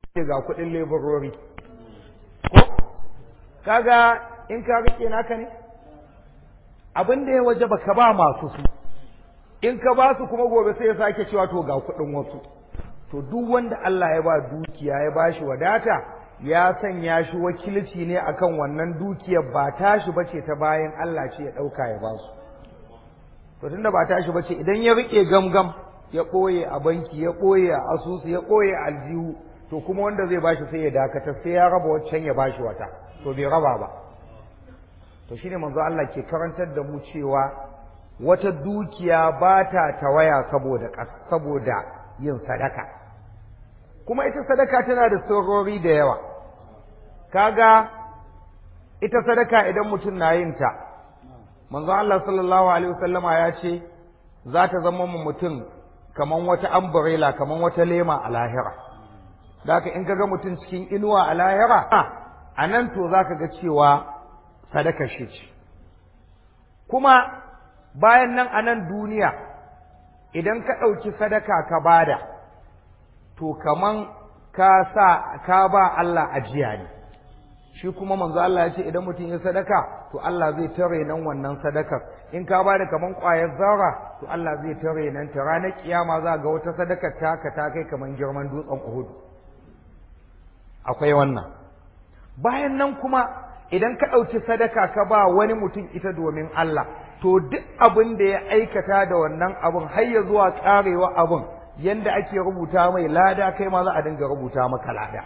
ce ga kuɗin leburori ko kaga in ka rike naka ne abin da ya waje ka ba masu su in ka ba su kuma gobe sai ya sake cewa to ga kuɗin wasu to duk wanda Allah ya ba dukiya ya ba shi wadata ya sanya shi wakilci ne akan wannan dukiyar ba tashi bace ta bayan Allah ce ya ɗauka ya ba su to tunda ba tashi bace idan ya rike gamgam ya ɓoye a banki ya ɓoye a asusu ya ɓoye a aljihu to kuma wanda zai bashi sai ya dakatar sai ya raba waccan ya bashi wata to bai raba ba to shine manzo Allah ke karantar da mu cewa wata dukiya ba ta tawaya saboda saboda yin sadaka kuma ita sadaka tana da sirrori da yawa kaga ita sadaka idan mutum na yin ta manzo Allah sallallahu alaihi wasallama ya ce za ta zama mu mutum kaman wata umbrella kaman wata lema a lahira da haka in kaga mutum cikin inuwa a lahira a nan to za ka ga cewa sadaka shi ce kuma bayan nan a nan duniya idan ka ɗauki sadaka ka bada to kaman ka sa ka ba Allah ajiya ne shi kuma manzo Allah ya ce idan mutum ya sadaka to Allah zai tare nan wannan sadakar in ka bada kaman ƙwayar zarra to Allah zai tare nan ta ranar kiyama za ga wata sadakar taka ta kai kaman girman dutsen Uhud akwai wannan bayan nan kuma idan ka ɗauki sadaka ka ba wani mutum ita domin Allah to duk abin da ya aikata da wannan abin har ya zuwa ƙarewa abin yanda ake rubuta mai lada kai ma za a dinga rubuta maka lada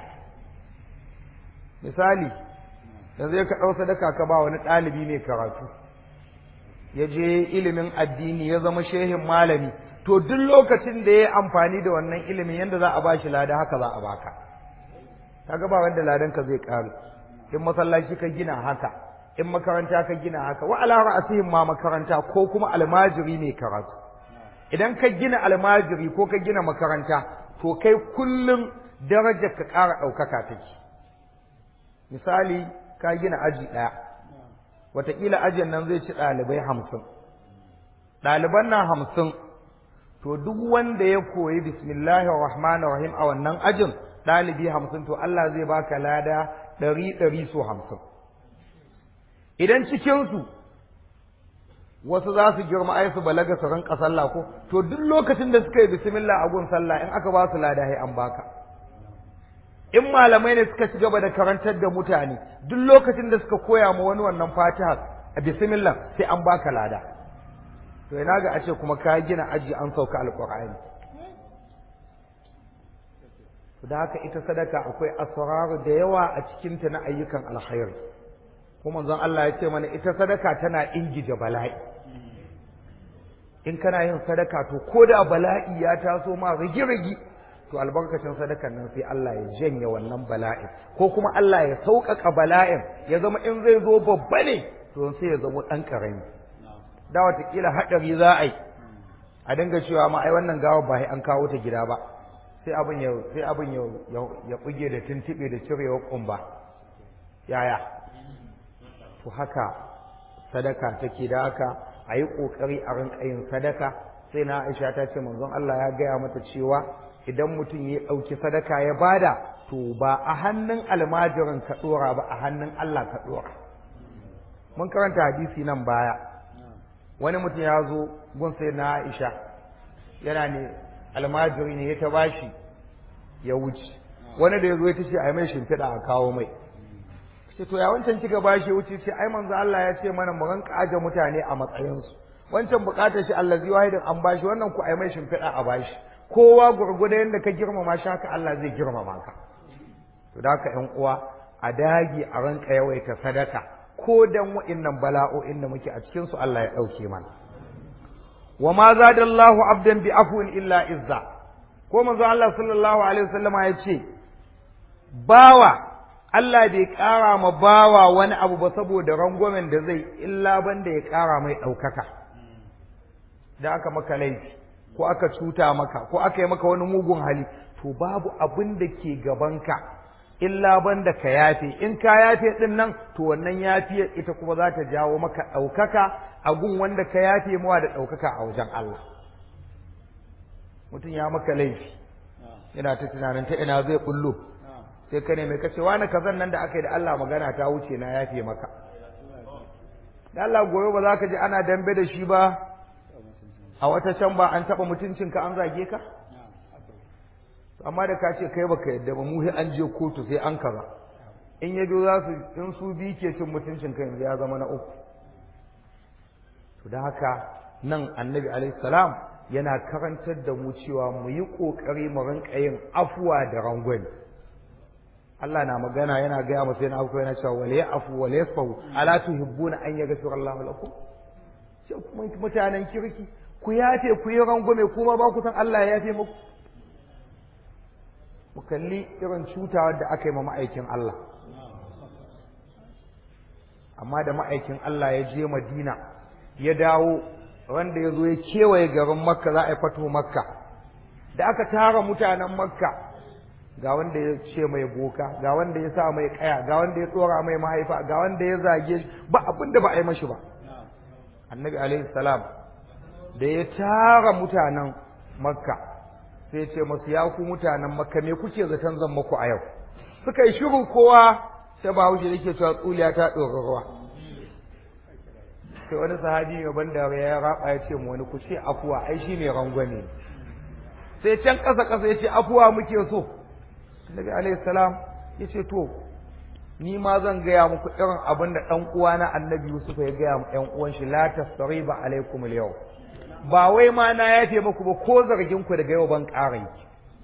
misali yanzu ka ɗau sadaka ka ba wani ɗalibi mai karatu ya je ilimin addini ya zama shehin malami to duk lokacin da ya yi amfani da wannan ilimin yanda za a ba shi lada haka za a baka kaga ba wanda ladanka zai ƙaru in masallaci ka gina haka in makaranta ka gina haka wa ala ra'asihim ma makaranta ko kuma almajiri ne karatu idan ka gina almajiri ko ka gina makaranta to kai kullum darajar ka ƙara ɗaukaka take misali ka gina aji ɗaya wataƙila ajin nan zai ci ɗalibai hamsin ɗaliban nan hamsin to duk wanda ya koyi bismillahir rahmanir rahim a wannan ajin ɗalibi hamsin to Allah zai baka lada ɗari ɗari so hamsin idan cikinsu wasu za su girma ai su balaga su rinka sallah ko to duk lokacin da suka yi bismillah a gun sallah in aka ba su lada sai an baka in malamai ne suka ci gaba da karantar da mutane duk lokacin da suka koya ma wani wannan fatiha a bismillah sai an baka lada to ina ga a ce kuma ka gina aji an sauka alqur'ani da haka ita sadaka akwai asraru da yawa a cikinta na ayyukan alkhairi kuma manzon Allah ya ce mana ita sadaka tana ingije bala'i in kana yin sadaka to ko da bala'i ya taso ma rigi-rigi to albarkacin sadakan nan sai Allah ya janye wannan bala'in ko kuma Allah ya sauƙaƙa bala'in ya zama in zai zo babba ne to sai ya zama ɗan ƙarami da watakila haɗari za a yi a dinga cewa ma ai wannan gawa ba an kawo ta gida ba sai abin ya sai abin ya ya buge da tuntube da cirewa kumba yaya to haka sadaka take da haka a yi ƙoƙari a rinƙa yin sadaka sai na aisha ta ce manzon Allah ya gaya mata cewa idan mutum ya ɗauki sadaka ya bada to ba a hannun almajirin ka ɗora ba a hannun Allah ka ɗora mun karanta hadisi nan baya wani mutum ya zo gun sai na aisha yana ne almajiri ne ya ta bashi ya wuce wani da ya zo ya ta ce a yi mai shimfiɗa a kawo mai ce to ya wancan kika bashi ya wuce ce ai manzo Allah ya ce mana mu ranka aje mutane a matsayinsu wancan bukatar shi allazi wahidin an bashi wannan ku ai mai shimfiɗa a bashi kowa gurguda yadda ka girmama shi haka Allah zai girmama ka to da haka ƴan uwa a dagi a ranka yawaita sadaka ko dan wa'innan bala'o'in da muke a cikin su Allah ya ɗauke mana wa ma zadallahu abdan bi afwin illa izza ko manzo Allah sallallahu alaihi wasallama ya ce bawa Allah bai ƙara ma bawa wani abu ba saboda rangwamen da zai illa banda ya ƙara mai ɗaukaka da aka maka laifi ko aka cuta maka ko aka yi maka wani mugun hali to babu abin da ke gabanka illa banda ka yafe in ka yafe din nan to wannan yafiyar ita kuma za ta jawo maka ɗaukaka a gun wanda ka yafe mawa da ɗaukaka a wajen Allah mutum ya maka laifi yana ta tunanin ta ina zai bullo sai ka ne mai kace wani kazan nan da aka yi da Allah magana ta wuce na yafe maka da Allah goyo ba za ka ji ana dambe da shi ba a wata can ba an taɓa mutuncinka an zage ka amma da ka ce kai baka yadda ba mu an je kotu sai an kaza in ya biyo za su in su bi ke cin mutuncin kai yanzu ya zama na uku to da haka nan annabi alaihi salam yana karantar da mu cewa mu yi kokari mu rinka yin afuwa da rangwani Allah na magana yana gaya masa yana afuwa yana cewa wala ya'fu wala yasfahu ala tuhibbuna an yaghfira Allahu lakum sai kuma mutanen kirki ku yafe ku yi rangwame kuma ba ku san Allah ya yafe muku mu kalli irin cutawar da aka yi ma ma'aikin Allah amma da ma'aikin Allah ya je Madina ya dawo wanda ya zo ya kewaye garin Makka za a yi fato Makka da aka tara mutanen Makka ga wanda ya ce mai boka ga wanda ya sa mai kaya ga wanda ya tsora mai mahaifa ga wanda ya zage shi ba abin da ba a yi mashi ba annabi alaihi salam da ya tara mutanen Makka sai ya ce masu ya ku mutanen Makka me kuke zaton zan muku a yau suka yi shiru kowa sai ba wuce yake cewa tsuliya ta ɗora ruwa sai wani sahabi mai ban da ya raba ya ce mu wani ku ce afuwa ai shi ne rangwane sai can ƙasa ƙasa ya ce afuwa muke so Annabi alaihi salam ya ce to ni ma zan gaya muku irin abin da ɗan uwana Annabi Yusuf ya gaya mu ƴan uwan shi la tasriba alaikum al ba wai ma na yafe muku ba ko zargin ku daga yau ban ƙara yi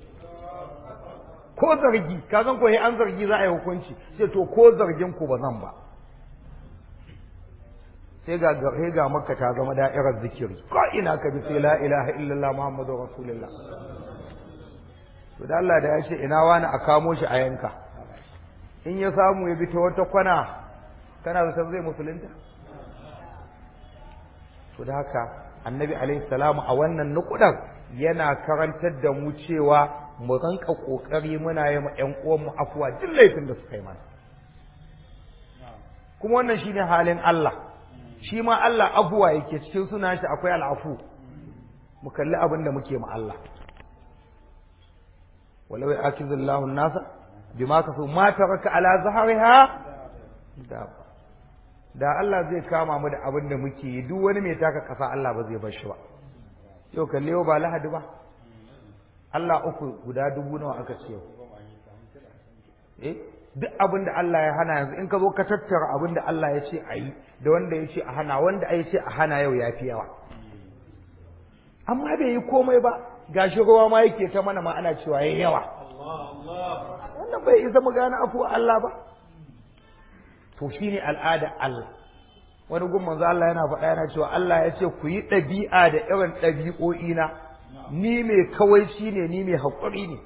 ko zargi ka san ko an zargi za a yi hukunci sai to ko zargin ku ba zan ba sai ga sai ga makka ta zama da'irar zikiri ko ina ka bi sai la ilaha illallah muhammadu rasulullah to da Allah da ya ce ina wani a kamo shi a yanka in ya samu ya bi ta wata kwana kana zaton zai musulunta to da haka annabi alaihi salamu a wannan nukudan yana karantar da mu cewa mu ranka kokari muna yi ma ƴan uwanmu afuwa duk laifin da suka yi mana kuma wannan shine halin Allah shi ma Allah afuwa yake cikin sunan shi akwai al'afu mu kalli abin da muke ma Allah walau ya'khidullahu an-nasa bima kasu ma taraka ala zahriha da da Allah zai kama mu da abin da muke yi duk wani mai taka kasa Allah ba zai bar shi ba yau kalle ba lahadi ba Allah uku guda dubu nawa aka ce eh duk abin da Allah ya hana yanzu in ka zo ka tattara abin da Allah ya ce a yi da wanda ya ce a hana wanda ya ce a hana yau ya fi yawa amma bai yi komai ba gashi ruwa ma yake ta mana ma ana cewa yayi yawa wannan bai isa mu gane afu Allah ba to shine al'ada Allah wani gun manzo Allah yana faɗa yana cewa Allah ya ce ku yi ɗabi'a da irin ɗabi'o'i na ni mai kawaici ne ni mai haƙuri ne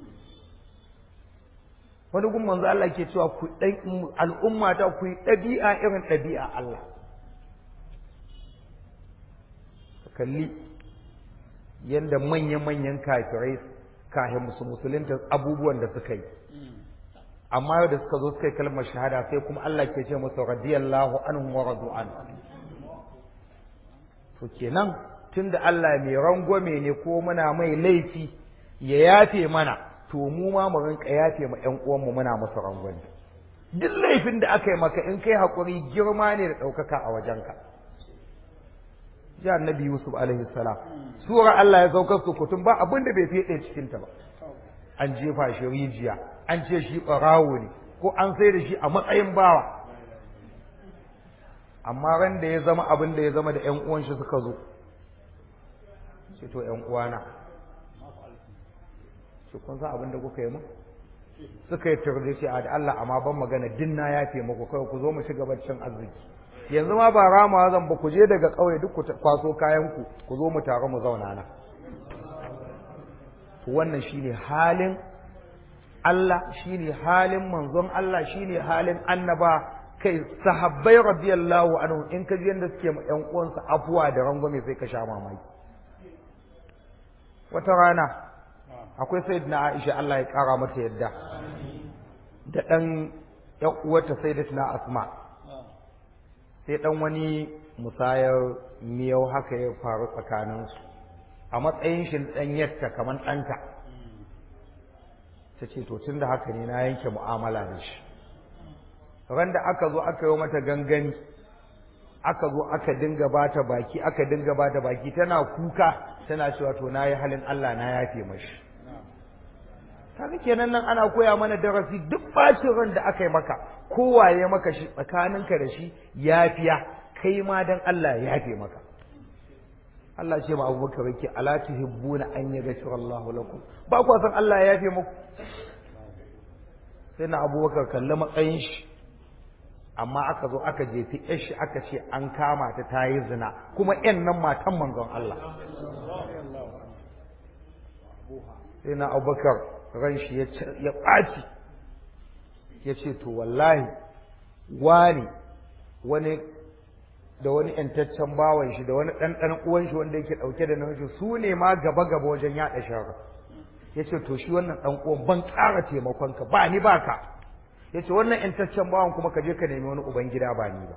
wani gun manzo Allah ke cewa ku dan al'umma ta ku yi ɗabi'a irin ɗabi'a Allah kalli yanda manya-manyan kafirai kahin musu musulunta abubuwan da suka yi amma yau da suka zo suka yi kalmar shahada sai kuma Allah ke ce musu radiyallahu anhu wa radu an to kenan tunda Allah mai rangwame ne ko muna mai laifi ya yafe mana to mu ma mu rinka yafe ma ƴan uwanmu muna musu rangwame duk laifin da aka yi maka in kai hakuri girma ne da ɗaukaka a wajenka ji annabi yusuf alaihi salam sura Allah ya saukar su kutum ba abin da bai fiye cikin ta ba an jefa shi rijiya an ce shi ɓarawo ne ko an sai da shi a matsayin bawa amma ran da ya zama abin da ya zama da ƴan uwan shi suka zo ce to ƴan uwana ce kun san abin da kuka yi mu suka yi turbe ce a da Allah amma ban magana din na yafe muku kai ku zo mu ci gaba cin arziki yanzu ma ba rama zan ba ku je daga ƙauye duk ku kwaso kayan ku ku zo mu tare mu zauna na to wannan shine halin Allah shine halin manzon Allah shine halin annaba kai sahabbai radiyallahu anhu in ka ji yanda suke ma ƴan uwansa afuwa da rangwame sai ka sha mamaki wata rana akwai sayyidina Aisha Allah ya kara mata yadda da dan ƴan uwarta sayyidatina Asma sai dan wani musayar miyau haka ya faru tsakaninsu a matsayin shi dan yatta kamar ɗanta ta ce to tun da haka ne na yanke mu'amala da shi ran da aka zo aka yi mata gangani aka zo aka dinga bata baki aka dinga bata baki tana kuka tana cewa to nayi halin Allah na yafe mashi kaga kenan nan ana koya mana darasi duk bacin ran da aka yi maka kowaye maka shi tsakaninka da shi yafiya kai ma dan Allah ya yafe maka Allah ce ma Abubakar yake ala tuhibbuna an yaghfira Allah lakum ba ku san Allah ya yafe muku sai na Abubakar kalli matsayin shi amma aka zo aka jefi shi aka ce an kama ta ta yi zina kuma yan nan matan manzon Allah sai na abubakar ran shi ya ɓaci ya ce to wallahi wani wani da wani ‘yantaccen bawan shi da wani ɗanɗan uwan shi wanda yake ɗauke da namiji su ne ma gaba-gaba wajen yaɗa shara ya ce to shi wannan ɗan uwan ban ƙara taimakonka ba ni ba ka ya ce wannan ‘yantaccen bawan kuma ka je ka nemi wani uban gida ba ni ba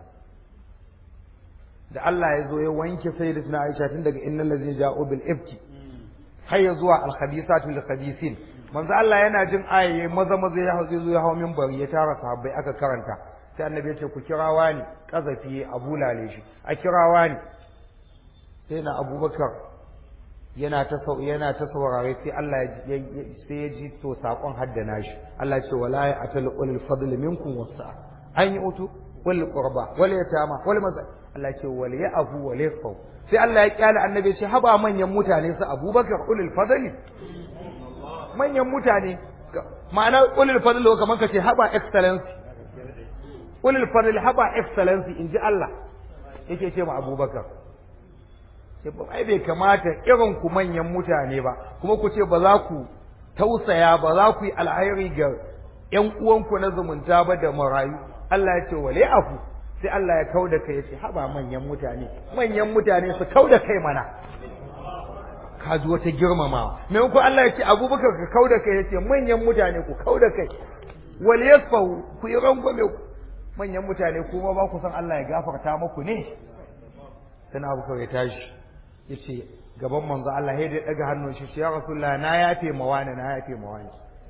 da Allah ya zo ya wanke sai da suna aisha tun daga innan da zai ja'o bil ifki har ya zuwa alhabisatu lil khabisin manzo Allah yana jin ayaye maza maza ya hau zo ya hawo minbari ya tara sahabbai aka karanta sai annabi ya ce ku kirawa ni kazafi abu lale shi a kirawa ni sai na abubakar yana ta sau yana ta saurare sai Allah ya sai ya ji to sakon haddana shi Allah ya ce wala ya atal ulul fadl minkum wasa an yi utu wal qurba wal yatama wal maza Allah ya ce wal ya'fu wal yasfu sai Allah ya kyale annabi ya ce haba manyan mutane su Abubakar ulul fadli manyan mutane ma'ana ulul fadli kamar ka ce haba excellency ulul fadli haba excellency inji Allah yake ce ma Abubakar ai bai kamata irin ku manyan mutane ba kuma ku ce ba za ku tausaya ba za ku yi alhairi ga ƴan uwanku na zumunta ba da marayu Allah ya ce wale afu sai Allah ya kauda kai ya ce haba manyan mutane manyan mutane su kauda kai mana ka ji wata girmamawa maimakon Allah ya ce abubakar ka kauda kai ya ce manyan mutane ku kauda kai wale yasfahu ku yi rangwame manyan mutane kuma ba ku san Allah ya gafarta muku ne sai abubakar ya tashi ya ce gaban manzo Allah ya daga hannun shi ya rasulullah na yafe mawani na yafe mawani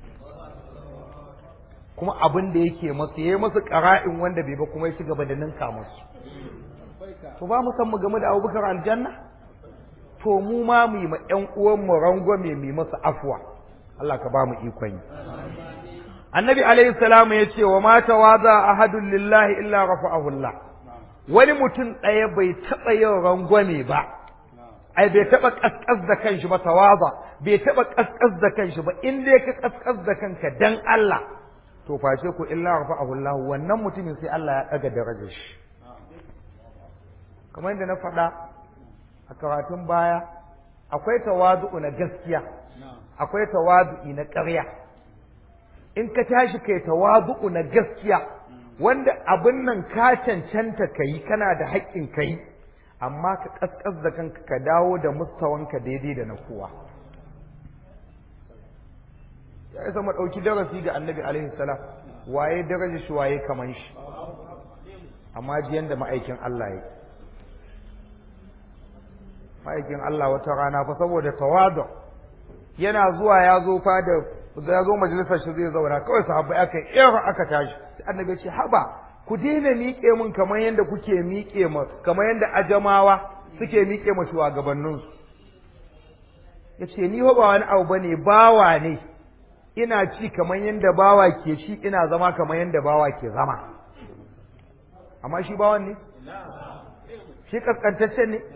kuma abin da yake masu yayi masu qara'in wanda bai ba kuma ya ci gaba da ninka musu to ba mu san mu game da Abubakar aljanna to mu ma mu yi ma ƴan uwan mu rangwame mu masu afwa Allah ka ba mu ikon yi Annabi alaihi salamu ya ce wa ma tawaza ahadun lillahi illa rafa'ahu Allah wani mutum ɗaya bai taɓa yin rangwame ba ai bai taba kaskas da kanshi ba tawaza bai taba kaskas da kanshi ba in dai ka kaskas da kanka dan Allah to face ku illa rafa'ahu Allah wannan mutumin sai Allah ya daga darajar shi kamar yadda na faɗa a karatun baya akwai tawazu'u na gaskiya akwai tawazu'i na ƙarya in ka tashi kai tawazu'u na gaskiya wanda abin nan ka cancanta kai kana da haƙƙin kai amma ka kaskas da kanka ka dawo da mustawanka daidai da na kowa ya isa mu ɗauki darasi ga annabi alaihi salam waye daraja shi waye kaman shi amma ji yanda ma'aikin Allah ya ma'aikin Allah wata rana fa saboda tawadu yana zuwa ya zo fa da ya zo majalisar shi zai zauna kawai sahabbai aka yi aka tashi annabi ya ce haba ku daina miƙe mun kamar yadda kuke miƙe ma kamar yadda ajamawa suke miƙe ma shugabanninsu ya ce ni ba wani abu bane bawa ne ina ci kamar yadda bawa ke ci ina zama kamar yadda bawa ke zama amma shi bawan ne shi kaskantaccen ne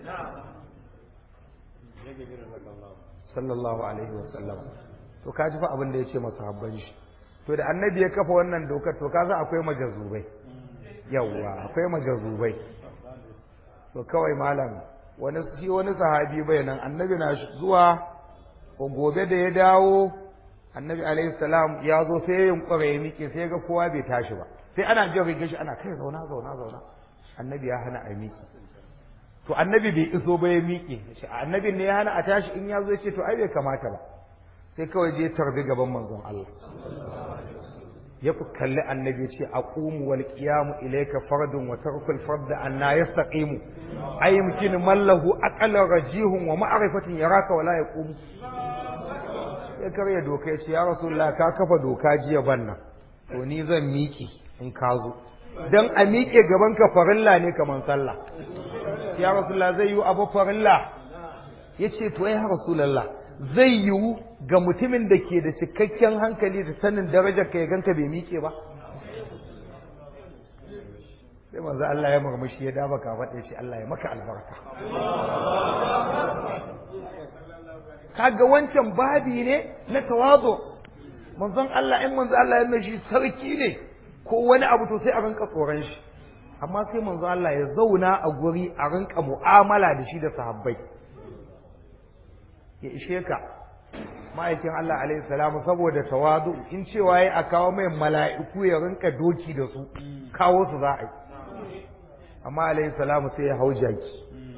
sallallahu alaihi wasallam to ka ji fa abin da ya ce masa habban shi to da annabi ya kafa wannan dokar to ka san akwai majazubai yawwa akwai majazubai to kawai malam wani shi wani sahabi bai nan annabi na zuwa gobe da ya dawo annabi alaihi salam ya zo sai ya yunkura ya miƙe sai ga kowa bai tashi ba sai ana jin rigar shi ana kai zauna zauna zauna annabi ya hana a miƙe to annabi bai iso ba ya miƙe annabi ne ya hana a tashi in ya zo ya ce to ai bai kamata ba sai kawai je tarbi gaban manzon Allah ya fi kalli annabi ce a ƙumu wal ƙiyamu ilaika fardun wa tarkul farda anna yastaqimu ay yumkin man lahu aqala rajihun wa ma'rifatin yaraka wala yaqumu ya karya doka ya ce ya rasulullah ka kafa doka jiya ban nan to ni zan miƙe in ka zo dan a miƙe gaban ka farilla ne kaman sallah ya rasulullah zai yi abu farilla ya ce to ya rasulullah zai yiwu ga mutumin da ke da cikakken hankali da sanin darajar ka ya ganka bai miƙe ba sai manzo Allah ya murmushi ya daba ka faɗe shi Allah ya maka albarka kaga wancan babi ne na tawazu manzon Allah in manzo Allah ya shi sarki ne ko wani abu to sai a rinka tsoron shi amma sai manzo Allah ya zauna a guri a rinka mu'amala da shi da sahabbai ya ishe ka ma'aikin Allah alaihi salamu saboda tawadu in cewa yayi a kawo mai mala'iku ya rinka doki da su kawo su za a yi amma alaihi salamu sai ya hau jaki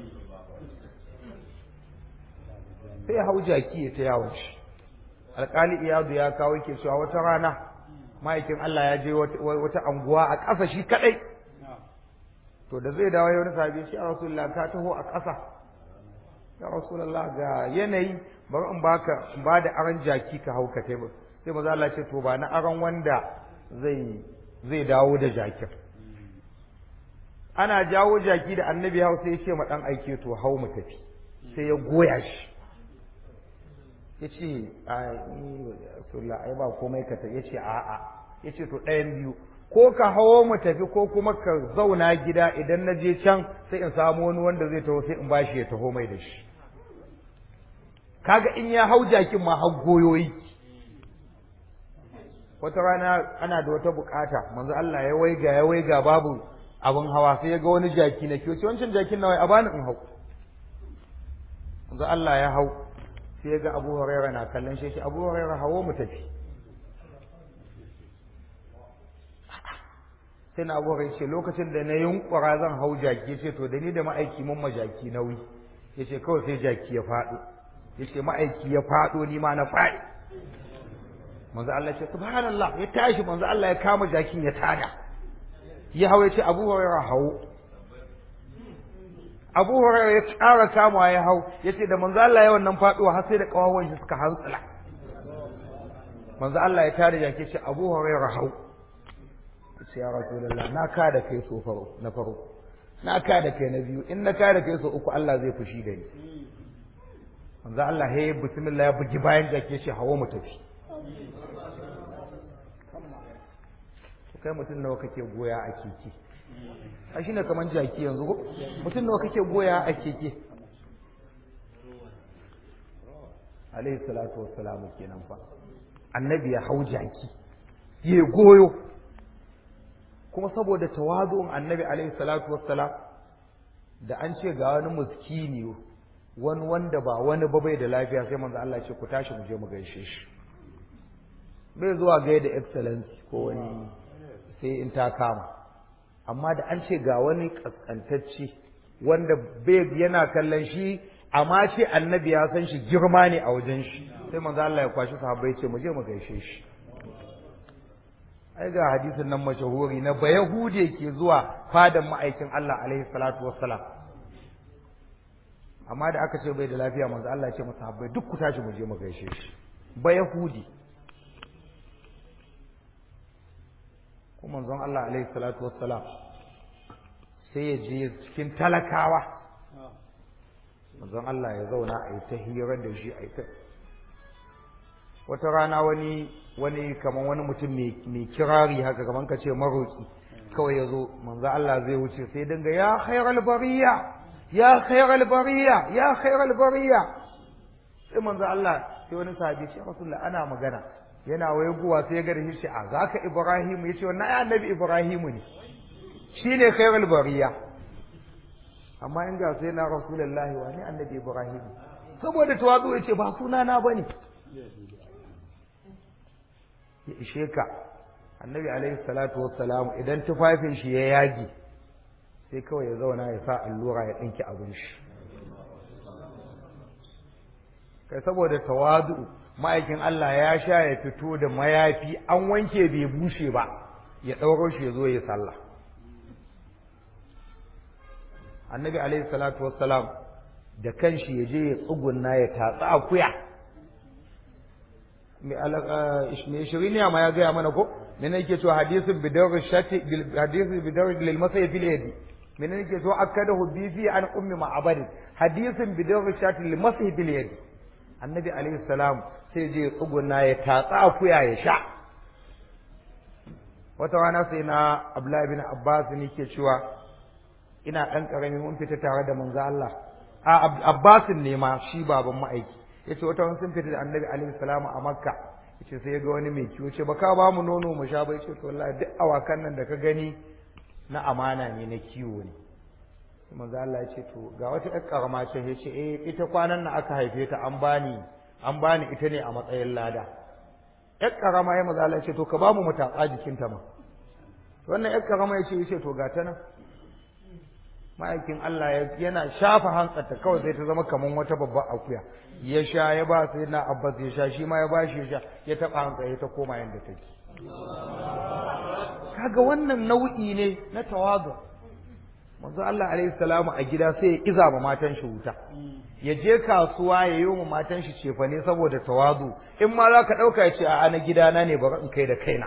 sai ya hau jaki ya ta yawon shi alƙali iyadu ya kawo ke cewa wata rana ma'aikin Allah ya je wata anguwa a ƙasa shi kaɗai to da zai dawo wani sabi shi a rasulullah ka taho a ƙasa ya rasulullah ga yanayi bari in baka in ba da aron jaki ka hau ka tebur sai maza Allah ce to ba na aron wanda zai zai dawo da jakin ana jawo jaki da annabi hau sai ya ce ma dan aike to hau mu tafi sai ya goya shi ya ce a ai ba komai ka ya ce a'a ya ce to ɗayan biyu ko ka hawo mu tafi ko kuma ka zauna gida idan na je can sai in samu wani wanda zai taho sai in bashi ya taho mai da shi kaga in ya hau jakin ma har goyoyi wata rana ana da wata bukata manzo Allah ya waiga ya waiga babu abin hawa sai ya ga wani jaki na kiyo wancan jakin nawa a bani in hau manzo Allah ya hau sai ya ga Abu Hurairah na kallon shi Abu Hurairah hawo mu tafi sai na Abu Hurairah ce lokacin da na yunkura zan hau jaki ce to da ni da ma'aiki mun majaki nauyi yace kawai sai jaki ya faɗo yace ma'aiki ya faɗo ni ma na faɗi manzo Allah ce subhanallah ya tashi manzo Allah ya kama jakin ya tada ya hawo yace Abu Hurairah hawo Abu Hurairah ya ƙara kama ya hau yace da manzo Allah ya wannan faɗuwa har sai da kawawan shi suka hantsala manzo Allah ya tada jaki ce Abu Hurairah hawo yace ya Rasulullah na ka da kai so faro na farko na ka da kai na biyu in na ka da kai so uku Allah zai fushi da ni manzo Allah he bismillah ya bugi bayan jake shi hawo mu tafi kai mutum nawa kake goya a keke a shi ne kamar jaki yanzu ko mutum nawa kake goya a keke alaihi salatu wassalamu kenan fa annabi ya hau jaki ya goyo kuma saboda tawazu'un annabi alaihi salatu wassalam da an ce ga wani muskini wani wanda ba wani ba bai da lafiya sai manzo Allah ce ku tashi mu je mu gaishe shi bai zuwa gaida excellency ko wani sai in ta kama amma da an ce ga wani kaskantacce wanda bai yana kallon shi amma ce annabi ya san shi girma ne a wajen shi sai manzo Allah ya kwashi sahabbai ce mu je mu gaishe shi ai ga hadisin nan mashahuri na bayahude ke zuwa fadan ma'aikin Allah alaihi salatu wassalam amma da aka ce bai da lafiya manzo Allah ya ce masa habbai duk ku tashi mu je mu gaishe shi bayahudi ko manzon Allah alaihi salatu wassalam sai ya je cikin talakawa manzon Allah ya zauna a yi ta hira da shi a yi ta wata rana wani wani kaman wani mutum mai kirari haka kaman ka ce maroki kawai ya zo manzo Allah zai wuce sai dinga ya khairal bariya ya khairal bariya ya khairal bariya sai manzo Allah sai wani sahabi ce rasulullah ana magana yana wayeguwa sai ya ga shi a zaka ibrahim yace wannan ai annabi ibrahim ne shine khairal bariya amma in ga sai na rasulullahi wa ne annabi ibrahim saboda tawazu yace ba sunana bane ya ishe ka annabi alaihi salatu wassalam idan tufafin shi ya yage sai kawai ya zauna ya sa allura ya ɗinki abin shi kai saboda tawadu ma'aikin Allah ya sha ya fito da mayafi an wanke bai bushe ba ya ɗauro shi ya zo ya sallah annabi alaihi salatu wassalam da kanshi ya je ya tsugunna ya tatsa akuya mai shiriniya ma ya gaya mana ko mene yake cewa hadisin bidar shati hadisin bidar lil masai fil yadi mene yake cewa akada hubbi fi an ummi ma'abad hadisin bidar shati lil masai fil yadi annabi alaihi salam sai je tsuguna ya tatsa akuya ya sha wata rana sai na abdullahi bin abbas ne ke cewa ina dan karami mun fita tare da manzo Allah a abbasin ne ma shi baban ma'aiki yace wata wani sun fita da annabi alaihi salamu a makka yace sai ya ga wani mai kiwo ce baka ba mu nono mu sha ba yace to wallahi duk awakan nan da ka gani na amana ne na kiwo ne sai manzo Allah yace to ga wata ƴar karama ce yace eh ita kwanan nan aka haife ta an bani an bani ita ne a matsayin lada ƴar karama ya manzo Allah yace to ka ba mu mutaka jikinta ma wannan ƴar karama yace yace to ga ta nan ma'aikin Allah yana shafa hantsarta kawai sai ta zama kamar wata babbar akuya ya sha ya ba sai na abbas ya sha shi ma ya ba shi ya sha ya taɓa hantsa ya ta koma yadda take kaga wannan nau'i ne na tawazu manzo Allah alaihi salamu a gida sai ya iza ma matan shi wuta ya je kasuwa ya yi wa matan shi cefane saboda tawazu in ma za ka ɗauka ya ce a na gidana ne bari in kai da kaina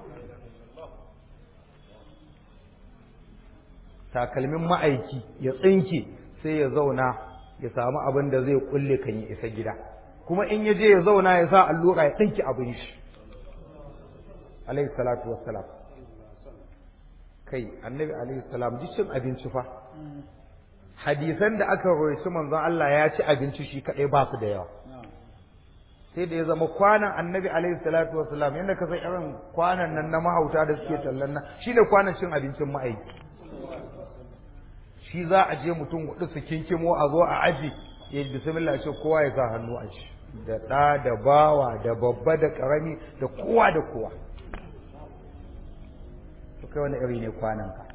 takalmin ma'aiki ya tsinke sai ya zauna ya samu abin da zai kulle kan ya isa gida kuma in ya je ya zauna ya sa allura ya tsinke abin shi alaihi salatu wassalam kai annabi alaihi salam ji cin abinci fa hadisan da aka roishi manzon Allah ya ci abinci shi kadai ba su da yawa sai da ya zama kwanan annabi alaihi salatu wassalam yadda ka san irin kwanan nan na mahauta da suke tallan nan shine kwanan cin abincin ma'aiki shi za a je mutum hudu su kinkimo a zo a aji ya yi bismillah ce kowa ya sa hannu a shi da ɗa da bawa da babba da ƙarami da kowa da kowa to kai wani iri ne kwanan ka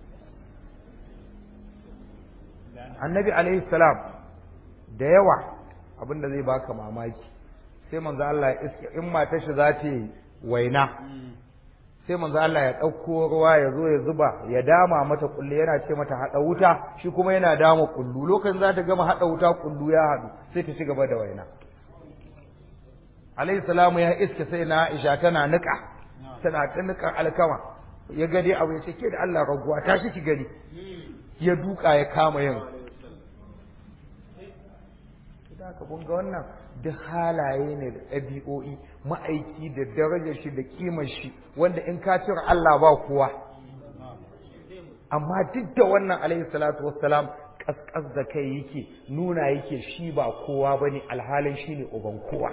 annabi alaihi salam da yawa abinda zai baka mamaki sai manzo Allah in matar shi za ta yi waina sai manzo Allah ya ɗauko ruwa ya zo ya zuba ya dama mata kullu yana ce mata haɗa wuta shi kuma yana dama kullu lokacin za ta gama haɗa wuta kullu ya haɗu sai ta ci gaba da waina alayhi salamu ya iske sai na Aisha tana niƙa tana ta niƙa alkama ya ga dai abu ya ce ke da Allah raguwa ta shi ki gani ya duka ya kama yin da ka bunga wannan duk halaye ne da ɗabi'o'i ma'aiki da darajar shi da kimar shi wanda in ka cire Allah ba kowa amma duk da wannan alaihi salatu wassalam kaskas da kai yake nuna yake shi ba kowa bane alhalin shi ne uban kowa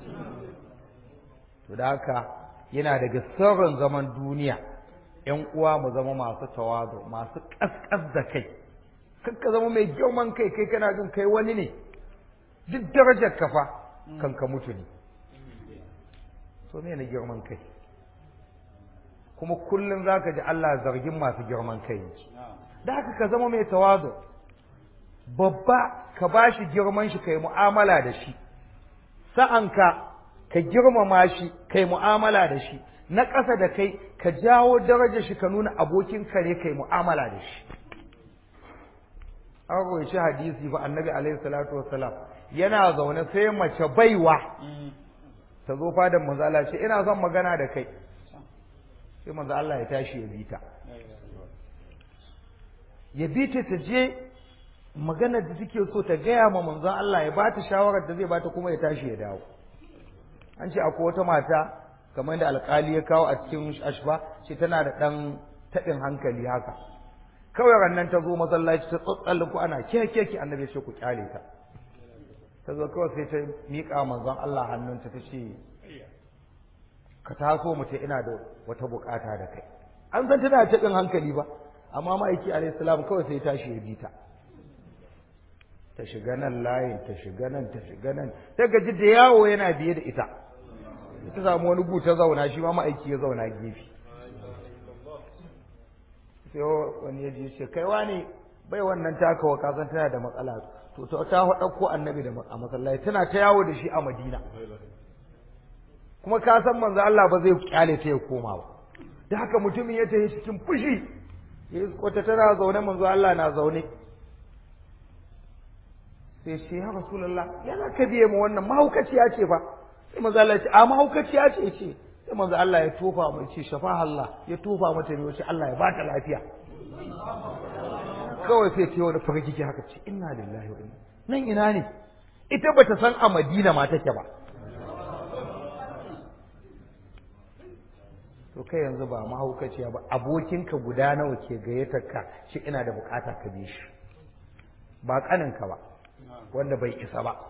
to da haka yana daga sirrin zaman duniya ƴan uwa mu zama masu tawazu masu kaskas da kai kakka zama mai girman kai kai kana jin kai wani ne duk darajar kafa kan ka mutu ne so me na girman kai kuma kullum za ka ji Allah zargin masu girman kai da haka ka zama mai tawazu babba ka ba shi girman shi kai mu'amala da shi sa'anka ka girmama shi kai mu'amala da shi na ƙasa da kai ka jawo darajar shi ka nuna abokin kare kai mu'amala da shi an roici hadisi ba annabi alaihi salatu wassalam yana zaune sai mace baiwa ta zo fadan manzo Allah ce ina son magana da kai sai manzo Allah ya tashi ya bita ya bita ta je magana da take so ta gaya ma manzo Allah ya bata shawarar da zai bata kuma ya tashi ya dawo an ce akwai wata mata kamar da alkali ya kawo a cikin ashba ce tana da dan taɓin hankali haka kawai rannan ta zo masallaci ta tsatsallin ku ana ke ke ki annabi ce ku kyale ta ta zo kawai sai ta miƙa manzon Allah hannunta ta ce ka taso mu ce ina da wata bukata da kai an san tana taɓin hankali ba amma ma'aiki alayhi salam kawai sai tashi ya bi ta ta shiga nan layin ta shiga nan ta shiga nan ta gaji da yawo yana biye da ita ta samu wani gu ta zauna shi ma ma'aiki ya zauna gefe sai wani ya ji ce kai wani bai wannan takawa kasan tana da matsala to ta ta ɗauko annabi da a masallaci tana ta yawo da shi a madina kuma ka san manzo Allah ba zai kyale ta ya koma ba da haka mutumin ya tafi cikin fushi wata tana zaune manzo Allah na zaune sai shi ya rasulullah yana ka biye mu wannan mahaukaciya ce fa sai manzo Allah ya ce a mahaukaciya ce ce sai manzo Allah ya tofa mai ce shafa Allah ya tofa mata ne wace Allah ya ba ta lafiya kawai sai ce wani farkiki haka ce inna lillahi wa inna nan ina ne ita bata san a Madina ma take ba to kai yanzu ba mahaukaciya ba abokinka guda nawa ke gayyatar ka shi ina da bukata ka bi shi ba kaninka ba wanda bai isa ba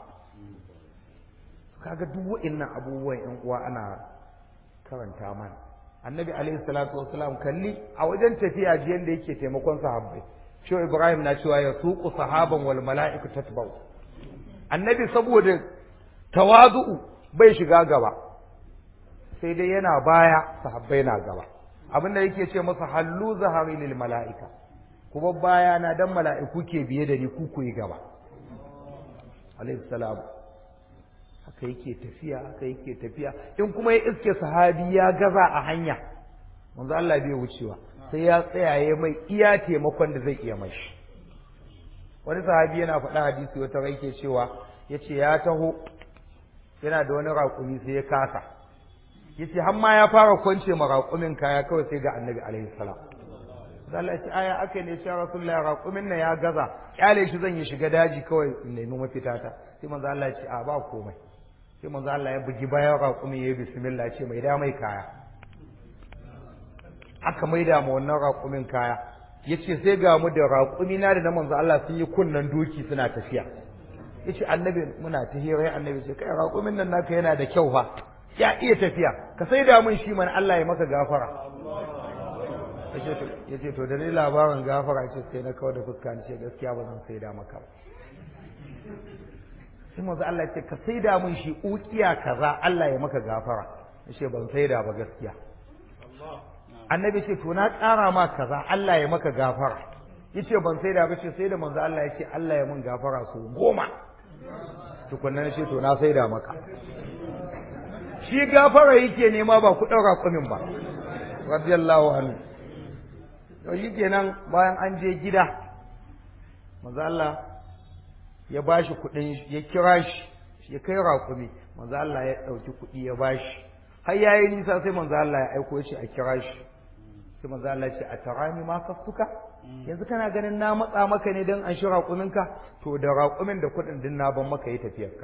kaga duk wa'annan abubuwan yan uwa ana karanta mana annabi alaihi salatu wassalam kalli a wajen tafiya jiyan da yake taimakon sahabbai shi ibrahim na cewa ya suqu sahaban wal mala'iku tatba'u annabi saboda tawazu'u bai shiga gaba sai dai yana baya sahabbai na gaba abin da yake ce masa hallu zahari lil mala'ika kuma baya na dan mala'iku ke biye da ni ku ku yi gaba alaihi salam haka yake tafiya haka yake tafiya in kuma ya iske sahabi ya gaza a hanya manzo Allah bai wucewa sai ya tsayaye mai iya taimakon da zai iya mashi wani sahabi yana faɗa hadisi wata rai ke cewa yace ya taho yana da wani raƙumi sai ya kasa yace har ma ya fara kwance ma raƙumin kaya kawai sai ga annabi alaihi salam Allah ya ce aya aka ne ya Rasulullah raƙumin nan ya gaza kyale shi zan yi shiga daji kawai in nemi mafita ta sai manzo Allah ya ce a ba komai sai manzo Allah ya bugi bayan raƙumin ya yi bismillah ya ce mai da mai kaya aka maida ma wannan raƙumin kaya yace sai ga mu da raƙumi na da na manzo Allah sun yi kunnan doki suna tafiya yace annabi muna ta hira annabi ce kai raƙumin nan naka yana da kyau fa ya iya tafiya ka sai da mun shi man Allah ya maka gafara yace to da ni labarin gafara ce sai na kawar da fuska ni ce gaskiya ba zan sai da maka ba sai manzo Allah ya ce ka sai da mun shi ukiya kaza Allah ya maka gafara yace ban sai da ba gaskiya annabi ce to na ƙara ma kaza Allah ya maka gafara yace ban sai da ba ce sai da manzo Allah ya ce Allah ya mun gafara su goma tukunnan ce to na sai da maka shi gafara yake nema ba ku ɗaura kumin ba radiyallahu anhu to shi kenan bayan an je gida manzo Allah ya bashi kuɗin ya kira shi ya kai raƙumi manzo Allah ya ɗauki kuɗi ya bashi har yayi nisa sai manzo Allah ya aiko ya ce a kira shi sai manzo Allah ya ce a tarani ma kaftuka yanzu kana ganin na matsa maka ne don an shi raƙuminka to da raƙumin da kuɗin din na ban maka yi tafiyarka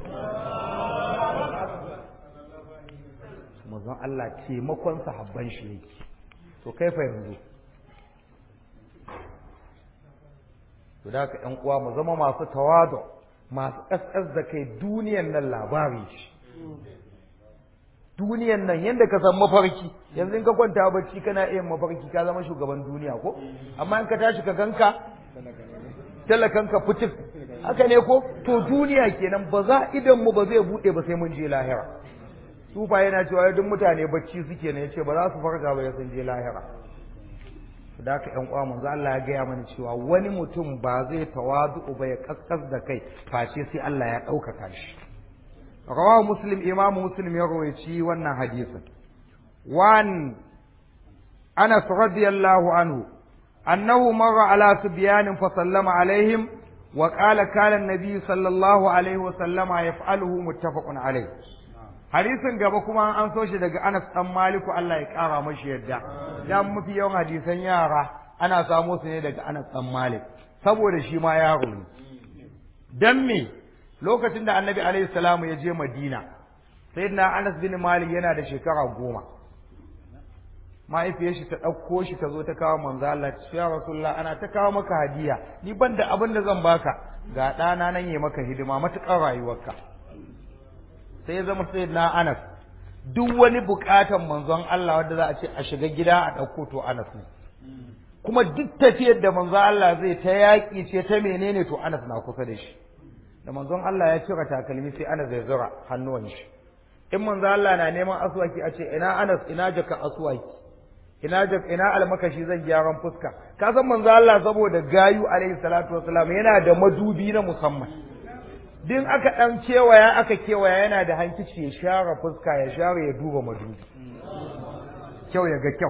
manzon Allah taimakon sahabban shi yake to kai fa yanzu to da ka ƴan uwa mu zama masu tawadu masu ƙasƙas da kai duniyan nan labari shi duniyan nan yadda ka san mafarki yanzu in ka kwanta bacci kana iya mafarki ka zama shugaban duniya ko amma in ka tashi ka ganka talakanka fitif haka ne ko to duniya kenan ba za idan mu ba zai bude ba sai mun je lahira sufa yana cewa duk mutane bacci suke ne yace ba za su farga ba sun je lahira da haka ƴan uwa manzo Allah ya gaya mana cewa wani mutum ba zai tawadu ba ya kaskas da kai face sai Allah ya ɗaukaka shi rawahu muslim imamu muslim ya rawaici wannan hadisin wan anas radiyallahu anhu annahu marra ala subyanin fa sallama alaihim wa qala kana an-nabi sallallahu alaihi wa sallama yaf'aluhu muttafaqun alaihi hadisin gaba kuma an so shi daga Anas dan Maliku Allah ya kara mashi yadda dan mafi yawan hadisan yara ana samo su ne daga Anas dan Malik saboda shi ma yaro ne dan me lokacin da Annabi alaihi salamu ya je Madina sayyidina Anas bin Malik yana da shekara goma mahaifiyar shi ta ɗauko shi ta zo ta kawo manzo Allah ya Rasulullah ana ta kawo maka hadiya ni ban da abin da zan baka ga ɗana nan yi maka hidima matuƙar rayuwarka sai ya zama sai na Anas duk wani bukatan manzon Allah wanda za a ce a shiga gida a ɗauko to Anas ne kuma duk tafiyar da manzon Allah zai ta yaƙi ce ta menene to Anas na kusa da shi da manzon Allah ya cire takalmi sai Anas zai zura hannuwan shi in manzon Allah na neman aswaki a ce ina Anas ina jaka aswaki ina ina almakashi zan gyaran fuska ka san manzo Allah saboda gayu alaihi salatu wasalam yana da madubi na musamman din aka dan kewaya aka kewaya yana da hankici ya share fuska ya share ya duba madubi kyau ya ga kyau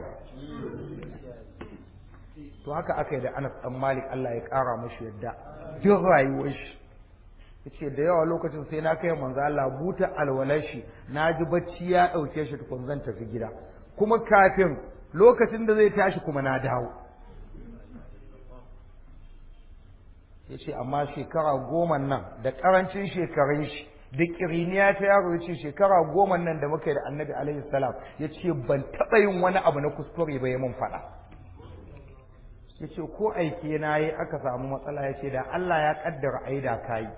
to haka aka yi da Anas dan Malik Allah ya kara mashi yadda duk rayuwar shi yace da yawa lokacin sai na kai manzo Allah buta alwalar shi naji bacci ya dauke shi tukun zan tafi gida kuma kafin lokacin da zai tashi kuma na dawo yace amma shekara goma nan da karancin shekarun shi da kiriniya ta yaro yace shekara goma nan da muka yi da Annabi alaihi salam yace ban taba yin wani abu na kuskure ba ya mun fada yace ko aike na yi aka samu matsala yace da Allah ya kaddara aida kai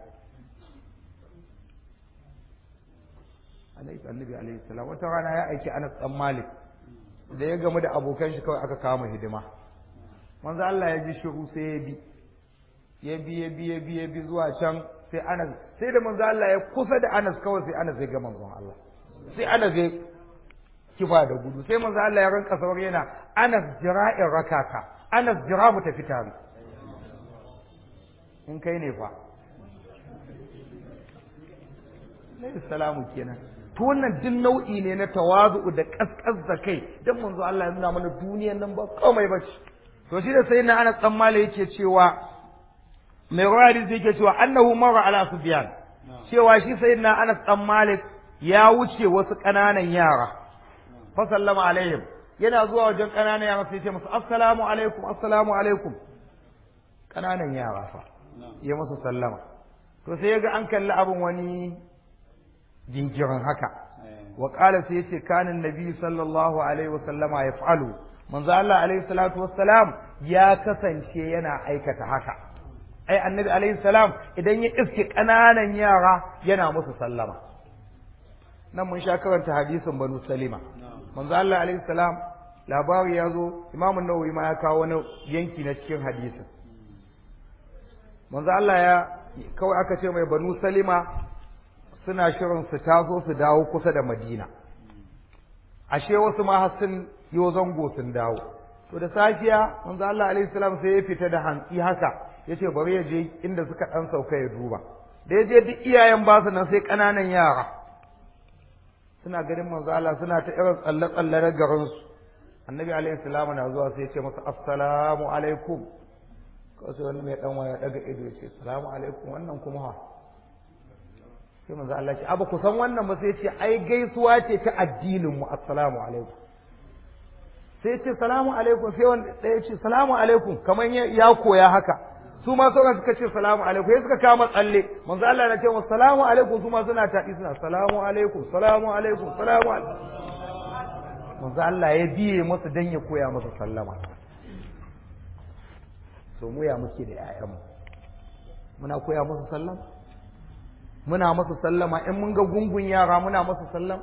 alaihi annabi alaihi salam wata rana ya aiki Anas dan Malik da ya gamu da abokan shi kawai aka kama hidima manzo Allah ya ji shiru sai ya bi ya bi ya bi ya bi ya bi zuwa can sai Anas sai da manzo Allah ya kusa da Anas kawai sai Anas ya ga manzon Allah sai Anas ya kifa da gudu sai manzo Allah ya ranka sauri yana Anas jira'in rakaka Anas jira mu tafi tare in kai ne fa Nabi salamu kenan to wannan duk nau'i ne na tawazu da kaskas da kai dan manzo Allah ya nuna mana duniyar nan ba komai ba ce to shi da sai na Anas dan Malik yake cewa mai rawadi zai yake cewa annahu mara ala sufyan cewa shi sayyidina Anas dan Malik ya wuce wasu ƙananan yara fa sallama alaihim yana zuwa wajen ƙananan yara sai ya ce musu assalamu alaikum assalamu alaikum ƙananan yara fa ya musu sallama to sai ya ga an kalli abin wani jinkirin haka wa qala sai yace kana annabi sallallahu alaihi wa sallama yaf'alu manzo Allah alaihi salatu wassalam ya kasance yana aikata haka ai annabi alaihi salam idan ya iske kananan yara yana musu sallama nan mun sha karanta hadisin banu salima manzo Allah alaihi salam labari ya zo imamun nawawi ma ya kawo wani yanki na cikin hadisin manzo Allah ya kawai aka ce mai banu salima suna shirin su taso su dawo kusa da madina ashe wasu ma har sun yi zango sun dawo to da safiya manzo Allah alaihi salam sai ya fita da hantsi haka yace bari ya je inda suka dan sauka ya duba da ya je duk iyayen ba su nan sai kananan yara suna ganin manzo Allah suna ta irin tsalle tsalle na garin su annabi alaihi salam na zuwa sai ya ce masa assalamu alaikum kawai sai wani mai dan waya daga ido ya ce assalamu alaikum wannan kuma ha sai manzo Allah ce abu ku san wannan ba sai ce ai gaisuwa ce ta addinin mu assalamu alaikum sai ce salamu alaikum sai wanda ɗaya ce salamu alaikum kamar ya koya haka su ma sauran suka ce salamu alaikum sai suka kama tsalle manzo Allah na ce musu salamu alaikum su ma suna taɗi suna salamu alaikum salamu alaikum salamu alaikum manzo Allah ya biye musu dan ya koya musu sallama so mu ya muke da ƴaƴanmu muna koya musu sallama muna musu sallama in mun ga gungun yara muna musu sallama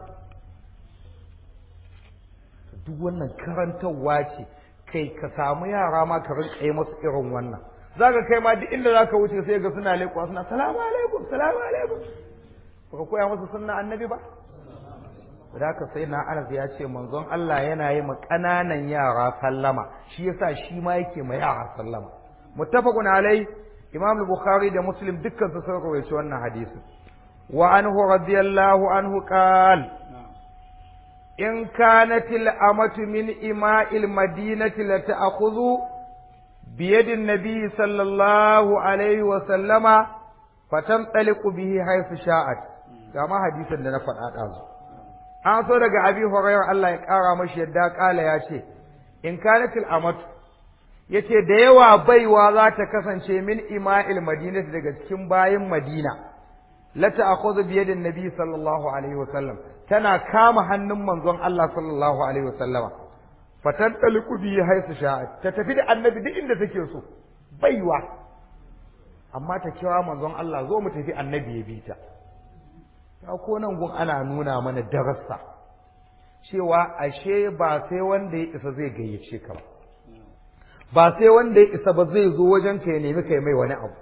duk wannan karantarwa ce kai ka samu yara ma ka rinka yi masu irin wannan za ka kai ma duk inda za ka wuce sai ga suna leƙuwa suna salamu alaikum salamu alaikum ba ka koya musu sunna annabi ba da haka sai na anas ya ce manzon Allah yana yi ma ƙananan yara sallama shi yasa shi ma yake ma yara sallama muttafaqun alai imam al-bukhari da muslim dukkan su sun rawaito wannan hadisi wa anhu radiyallahu anhu qala إن كانت الأمة من إماء المدينة لتأخذ بيد النبي صلى الله عليه وسلم فتنطلق به حيث شاءت كما حديثا لنا فقط an so daga abi hurairah Allah ya kara mashi yadda kala ya ce in kanatil amatu yace da yawa baiwa za ta kasance min ima'il madinati daga cikin bayin madina la ta'khudhu bi yadin nabi sallallahu alaihi wasallam tana kama hannun manzon Allah sallallahu alaihi wasallama fatan taliku bi haisu sha'at ta tafi da annabi duk inda take so baiwa amma ta kira manzon Allah zo mu tafi annabi ya bi ta ta ko nan gun ana nuna mana darasa cewa ashe ba sai wanda ya isa zai gayyace ka ba ba sai wanda ya isa ba zai zo wajen ka ya nemi kai mai wani abu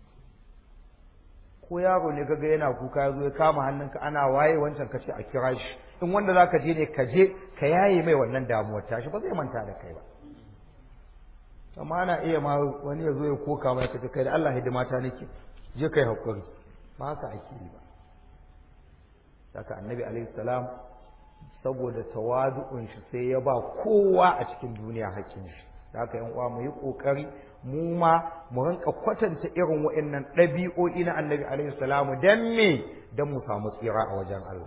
ko yaro ne kaga yana kuka ya zo ya kama hannunka ana waye wancan ka ce a kira shi in wanda zaka je ne ka je ka yaye mai wannan damuwar tashi ba zai manta da kai ba amma ana iya ma wani ya zo ya koka mai ka ce kai da Allah hidima ta nake je kai hakuri ba haka ake yi ba saka annabi alaihi salam saboda tawadu'un shi sai ya ba kowa a cikin duniya hakkin shi da haka yan uwa mu yi kokari mu ma mu rinka kwatanta irin wa'annan ɗabi'o'i na annabi alaihi salamu dan me dan mu samu tsira a wajen Allah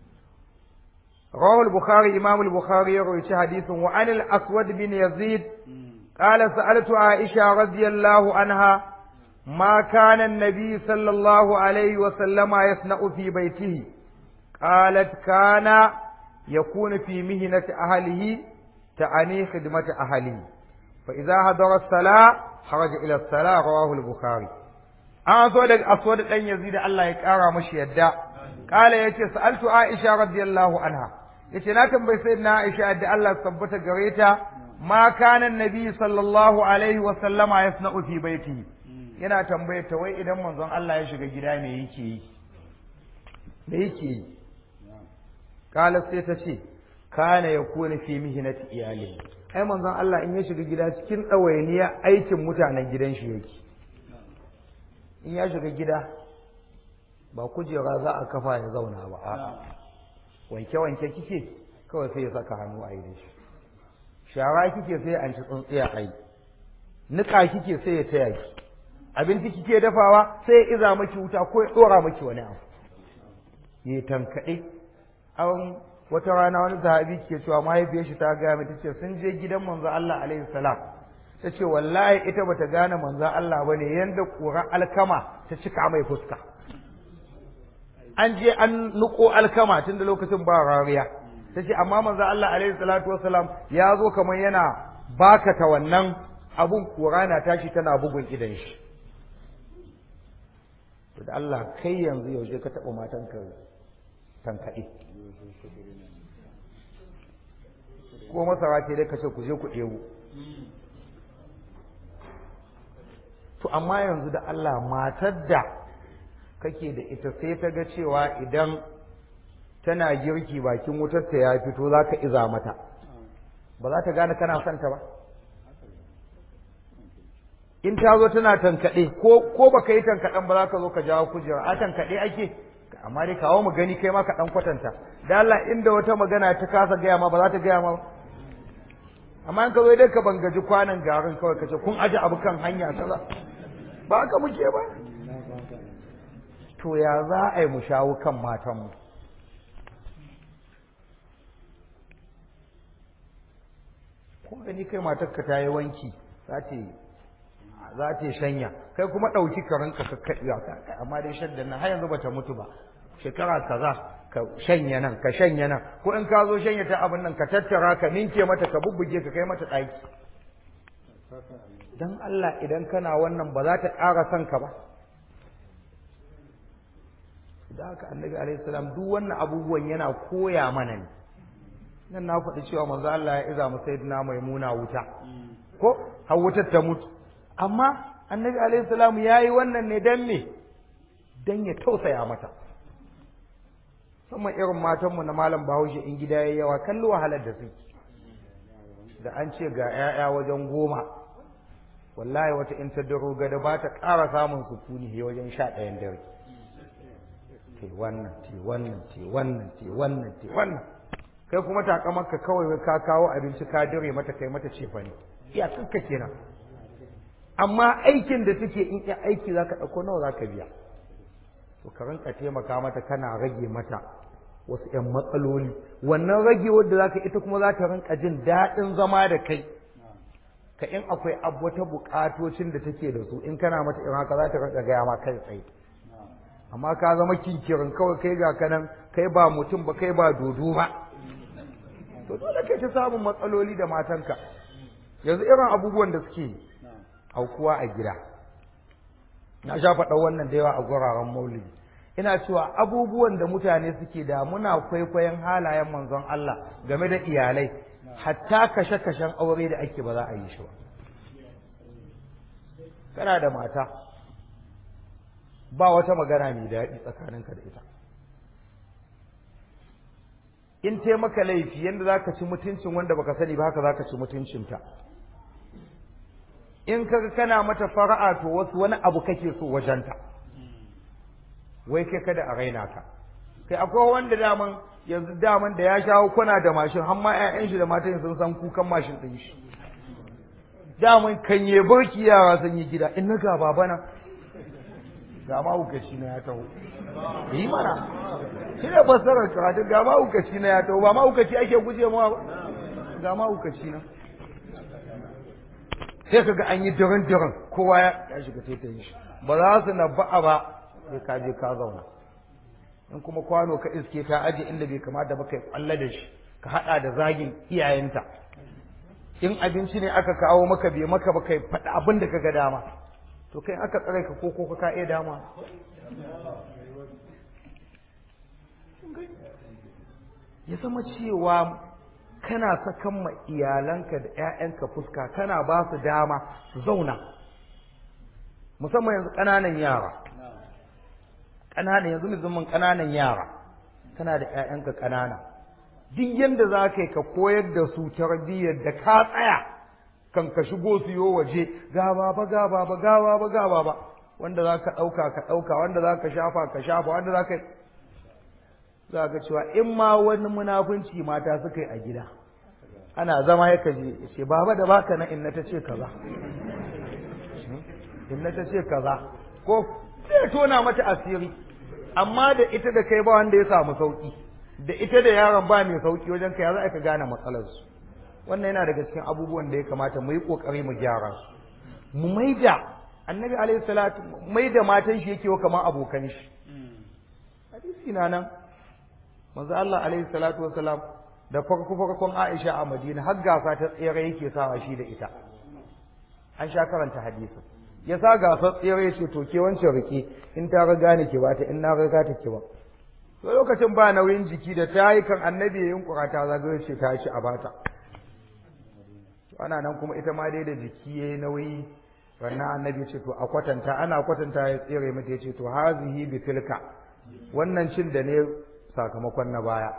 رواه البخاري إمام البخاري يروي حديث وعن الأسود بن يزيد قال سألت عائشة رضي الله عنها ما كان النبي صلى الله عليه وسلم يصنع في بيته قالت كان يكون في مهنة أهله تعني خدمة أهله فإذا حضر الصلاة خرج إلى الصلاة رواه البخاري أسود أسود أن يزيد الله يكارى مشي الداء قال يتي سألت عائشة رضي الله عنها yace na tambayi sayyidina Aisha da Allah tabbata gare ta ma kana annabi sallallahu alaihi wa sallama yasna'u fi baitihi yana tambayar ta wai idan manzon Allah ya shiga gida me yake yi me yake yi kala sai ta ce kana yakuna fi mihnati iyali ai manzon Allah in ya shiga gida cikin ɗawainiya aikin mutanen gidan shi yake in ya shiga gida ba kujera za a kafa ya zauna ba a'a wanke-wanke kike kawai sai ya saka hannu a yi da shi shara kike sai an ci tsuntsiya a yi niƙa kike sai ya taya ki abinci kike dafawa sai ya iza maki wuta ko ya ɗora maki wani abu ya tankaɗe an wata rana wani sahabi ke cewa mahaifiyar shi ta gaya ta ce sun je gidan manzo Allah alaihi salam ta ce wallahi ita bata gane manzo Allah bane yanda ƙura alkama ta cika mai fuska an je an nuko alkama tun da lokacin ba rariya ta ce amma manzo Allah alaihi salatu wasalam ya zo kamar yana bakata wannan abun kura na tashi tana bugun idan shi to da Allah kai yanzu yaushe ka taɓa matan ka tankaɗe ko masara ce dai ka ce ku je ku ɗebo to amma yanzu da Allah matar da kake da ita sai ta ga cewa idan tana girki bakin wutarta ya fito za ka iza mata ba za ta gane kana son ta ba in ta zo tana tankaɗe ko ko ba ka yi tankaɗen ba za ka zo ka jawo kujera a tankaɗe ake amma dai kawo mu gani kai ma ka ɗan kwatanta da Allah inda wata magana ta kasa gaya ma ba za ta gaya ma ba amma in ka zo dai ka bangaji kwanan garin kawai ka ce kun aje abu kan hanya kaza ba haka muke ba to ya za a yi mu shawo kan matanmu kun gani kai matarka ta yi wanki za ta shanya kai kuma ɗauki karanka ka kaɗi amma dai shadda nan har yanzu bata mutu ba shekara kaza ka shanya nan ka shanya nan ko in ka zo shanya ta abin nan ka tattara ka ninke mata ka bubbuge ka kai mata ɗaki dan Allah idan kana wannan ba za ta ƙara son ka ba da haka annabi alaihi salam duk wannan abubuwan yana koya mana ne nan na faɗi cewa manzo Allah ya iza mu sayyidina maimuna wuta ko har wutar ta mutu amma annabi alaihi salam yayi wannan ne dan me dan ya tausaya mata musamman irin matanmu na malam bahaushe in gida yayi yawa kallo wahalar da suke da an ce ga 'ya'ya wajen goma wallahi wata in ta daro gada ba ta ƙara samun sukuni wajen sha ɗayan dare te wannan te wannan te wannan te wannan te wannan kai kuma takamarka kawai ka kawo abinci ka dire mata kai mata cefa ne iya kanka kenan amma aikin da take in iya aiki zaka ɗauko nawa zaka biya to ka rinka taimaka mata kana rage mata wasu ƴan matsaloli wannan rage wadda zaka ita kuma za ta rinka jin daɗin zama da kai ka in akwai abu wata buƙatocin da take da su in kana mata irin haka za ta rinka gaya ma kai tsaye amma ka zama kinkirin kawai kai ga kanan kai ba mutum ba kai ba dodo ba to dole kai ta samun matsaloli da matanka yanzu irin abubuwan da suke aukuwa a gida na sha faɗa wannan da yawa a guraren maulidi ina cewa abubuwan da mutane suke da muna kwaikwayon halayen manzon Allah game da iyalai hatta kashe-kashen aure da ake ba za a yi shi ba kana da mata ba wata magana mai daɗi tsakaninka da ita in te maka laifi yadda za ka ci mutuncin wanda baka sani ba haka za ka ci mutuncinta in kaga kana mata fara'a to wasu wani abu kake so wajenta wai kai kada a raina ka kai akwai wanda daman yanzu daman da ya shawo kuna da mashin har ma ƴaƴan shi da matan sun san kukan mashin ɗin shi daman kanye barki yara sun yi gida in na ga babana ga mahaukaci na ya taho yi mana shi ne fassarar karatu ga mahaukaci na ya taho ba mahaukaci ake guje mawa ba ga mahaukaci na sai kaga an yi daren daren kowa ya shiga taitayin shi ba za su na ba'a ba sai ka je ka zauna in kuma kwano ka iske ta aje inda bai kamata ba kai kwalla da shi ka hada da zagin iyayenta in abinci ne aka kawo maka bai maka ba kai faɗi abin da ka ga dama to kai aka tsare ka ko ko ka iya dama ya zama cewa kana sakan ma iyalanka da 'ya'yanka fuska kana ba su dama su zauna musamman yanzu ƙananan yara ƙananan yanzu musamman ƙananan yara kana da 'ya'yanka ƙanana duk yadda za ka yi ka koyar da su tarbiyyar da ka tsaya kan ka shigo su yo waje ga baba ga baba ga baba ga baba wanda za ka ɗauka ka ɗauka wanda za ka shafa ka shafa wanda za ka za ka cewa in ma wani munafunci mata suka yi a gida ana zama ya kaji ya ce baba da baka na inna ta ce kaza inna ta ce kaza ko sai tona mata asiri amma da ita da kai ba wanda ya samu sauki da ita da yaron ba mai sauki wajen kai za ka gane matsalarsu wannan yana daga cikin abubuwan da ya kamata mu yi kokari mu gyara su mu maida annabi alaihi salatu maida matan shi yake kamar abokan shi hadisi na nan manzo Allah alaihi salatu wasalam da farko farkon Aisha a Madina har gasa ta tsere yake sawa shi da ita an sha karanta hadisin ya sa gasar tsere ya ce to ke wancan rike in ta riga ni ki bata in na riga ta ki ba to lokacin ba nauyin jiki da ta yi kan annabi ya yunkura ta zagaye ce ta ci a bata ana nan kuma ita ma dai da jiki yayi nauyi wannan annabi ce to a kwatanta ana kwatanta ya tsere mata ya ce to hazihi bi tilka wannan cin da ne sakamakon na baya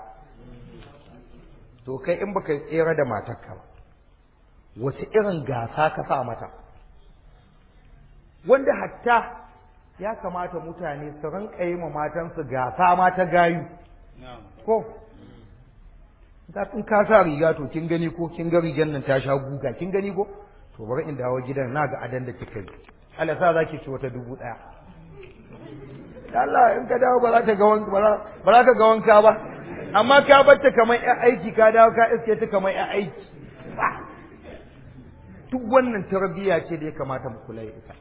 to kai in baka tsere da matarka ba wace irin gasa ka sa mata wanda hatta ya kamata mutane su rinka yi ma matansu gasa ma ta gayu ko da in ka sa riga to kin gani ko kin ga rigan nan ta sha guga kin gani ko to bari in dawo gidan na ga adan da kika yi Allah sa zaki ci wata dubu daya Allah in ka dawo ba za ta ga wanka ba za ka ga wanka ba amma ka batta kamar ƴan aiki ka dawo ka iske ta kamar ƴan aiki duk wannan tarbiyya ce da ya kamata mu kula da ita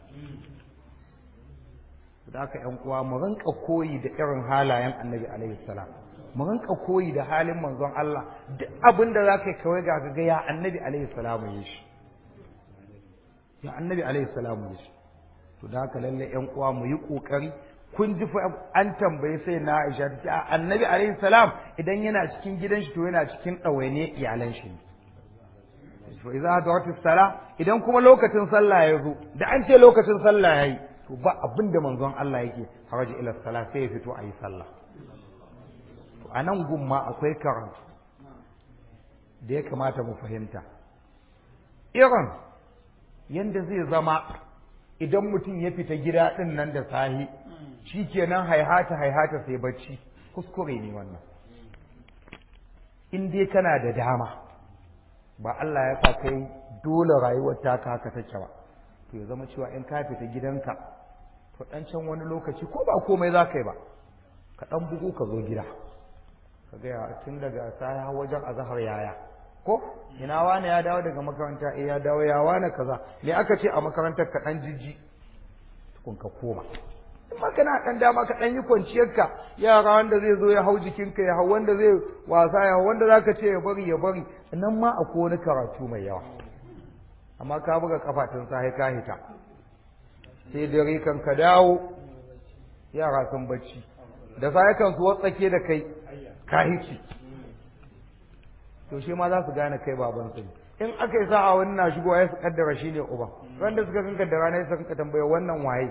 da haka ƴan uwa mu rinka koyi da irin halayen annabi alaihi salam mu rinka koyi da halin manzon Allah duk abin da zaka kawai ga ga ya annabi alaihi salamu ya shi ya annabi alaihi salamu ya shi to da haka lalle ƴan uwa mu yi kokari kun ji fa an tambaye sai na Aisha ta ce annabi alaihi salam idan yana cikin gidan shi to yana cikin ɗawaine iyalan shi ne to idza hadarat sala idan kuma lokacin sallah ya zo da an ce lokacin sallah yayi to ba abin da manzon Allah yake haraji ila sala sai ya fito ayi sallah to anan gumma akwai karatu da ya kamata mu fahimta irin yanda zai zama idan mutum ya fita gida din nan da sahi shikenan haihata haihata sai bacci kuskure ne wannan in dai kana da dama ba Allah ya sa kai dole rayuwar taka haka take ba to ya zama cewa in ka fita gidanka to dan can wani lokaci ko ba komai za ka yi ba ka dan bugu ka zo gida ka ga ya tun daga sai wajen azhar yaya ko ina wani ya dawo daga makaranta eh ya dawo ya wani kaza me aka ce a makarantar ka dan jijji tukun ka koma in ma kana dan dama ka dan yi kwanciyarka yara wanda zai zo ya hau jikinka ya hau wanda zai wasa ya hau wanda zaka ce ya bari ya bari nan ma akwai wani karatu mai yawa amma ka buga kafatin sai ka hita sai dare kan ka dawo yara sun bacci da sai kan su watsake da kai ka hici to shi ma za su gane kai baban su in aka yi sa'a wani na shigowa ya su kaddara shi ne uba wanda suka kanka da rana ya suka tambaya wannan waye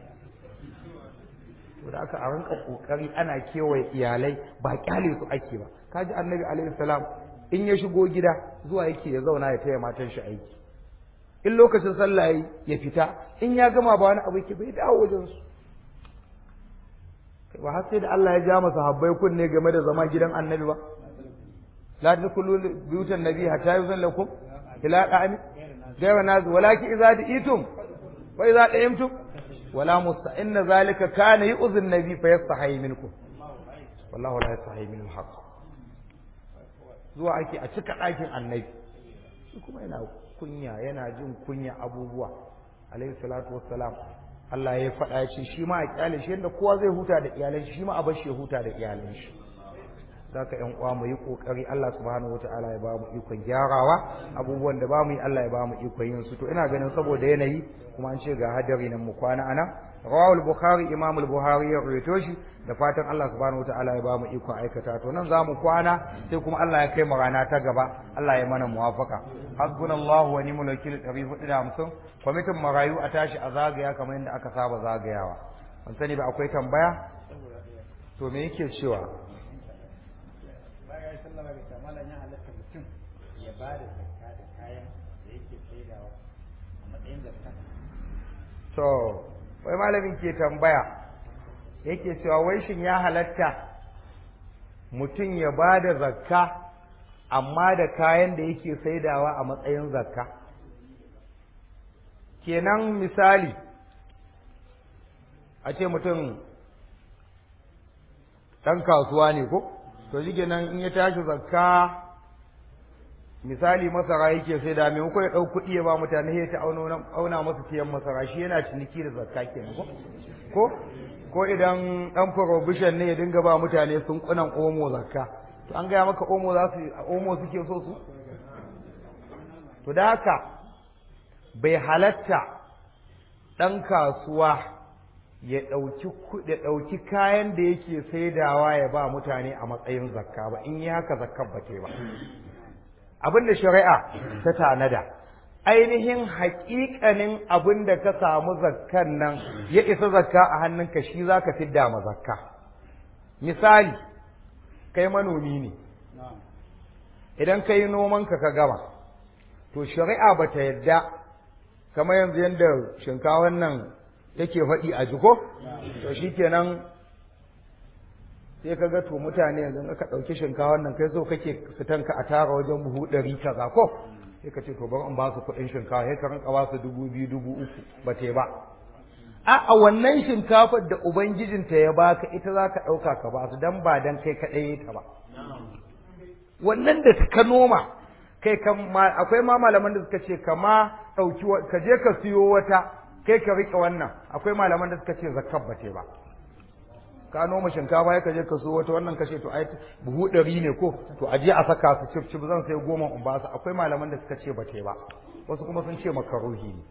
to da aka a rinka kokari ana kewaye iyalai ba kyale su ake ba kaji annabi alaihi salam in ya shigo gida zuwa yake ya zauna ya taya matan shi aiki in lokacin sallah ya fita in ya gama ba wani abu yake bai dawo wajen su ba har sai da Allah ya ja masa habbai kunne game da zama gidan annabi ba la tadkhulu buyutan nabi hatta yuzan lakum ila da'ami gaiwa nazu walakin idza di'itum wa idza da'imtum wala musta inna zalika kana yu'dhi an-nabi fa yastahi minkum wallahu la yastahi min al-haqq zuwa ake a cika ɗakin annabi shi kuma yana kunya yana jin kunya abubuwa alayhi salatu wassalam Allah ya faɗa ya ce shi ma a kyale shi yadda kowa zai huta da iyalan shi ma a bar shi ya huta da iyalan shi zaka ƴan uwa mu yi kokari Allah subhanahu wataala ya ba mu ikon gyarawa abubuwan da ba mu yi Allah ya ba mu ikon yin su to ina ganin saboda yanayi kuma an ce ga hadari nan mu kwana anan rawal bukhari imam al-buhari ya rawaito shi da fatan Allah subhanahu wataala ya ba mu ikon aikata to nan za mu kwana sai kuma Allah ya kai mu rana ta gaba Allah ya mana muwafaka hasbunallahu wa ni'mal wakil 450 kwamitin marayu a tashi a zagaya kamar yadda aka saba zagayawa ban sani ba akwai tambaya to me yake cewa bayan sallama da kamalan ya halatta mutum ya ba da zakka da kayan da yake saidawa a matsayin zakka to wai malamin ke tambaya yake cewa wai shin ya halatta mutum ya ba da zakka amma da kayan da yake saidawa a matsayin zakka kenan misali a ce mutum ɗan kasuwa ne ko to shi nan in ya tashi zakka misali masara yake sai da maimakon ya ɗau kuɗi ya ba mutane ya ta auna masa tiyan masara shi yana ciniki da zakka kenan ko ko ko idan ɗan prohibition ne ya dinga ba mutane sun kunan omo zakka to an gaya maka omo za su omo suke so su to da haka bai halatta ɗan kasuwa ya ɗauki ya ɗauki kayan da yake saidawa ya ba mutane a matsayin zakka ba in yi haka zakkar ba ba abin da shari'a ta tanada ainihin haƙiƙanin abin da ka samu zakkan nan ya isa zakka a hannunka shi za ka fidda ma zakka misali kai manomi ne idan ka yi nomanka ka gama to shari'a ba ta yadda kamar yanzu yadda shinkawan nan take faɗi a jiko to shi kenan sai ka ga to mutane yanzu ka ɗauki shinkawar nan kai so kake fitanka a tara wajen buhu ɗari kaza ko sai ka ce to bari in ba su kuɗin shinkawa sai ka rinka ba su dubu biyu dubu uku ba te ba a a wannan shinkafar da ubangijinta ya baka ita za ka ɗauka ka ba su dan ba dan kai kaɗai ta ba wannan da ka noma kai akwai ma malaman da suka ce kama ɗauki ka je ka siyo wata kai ka riƙe wannan akwai malaman da suka ce zakkar ba te ba ka noma shinkafa ya kaje ka so wata wannan kashe to ai buhu ɗari ne ko to aje a saka su cif cif zan sai goma in ba su akwai malaman da suka ce ba te ba wasu kuma sun ce makaruhi ne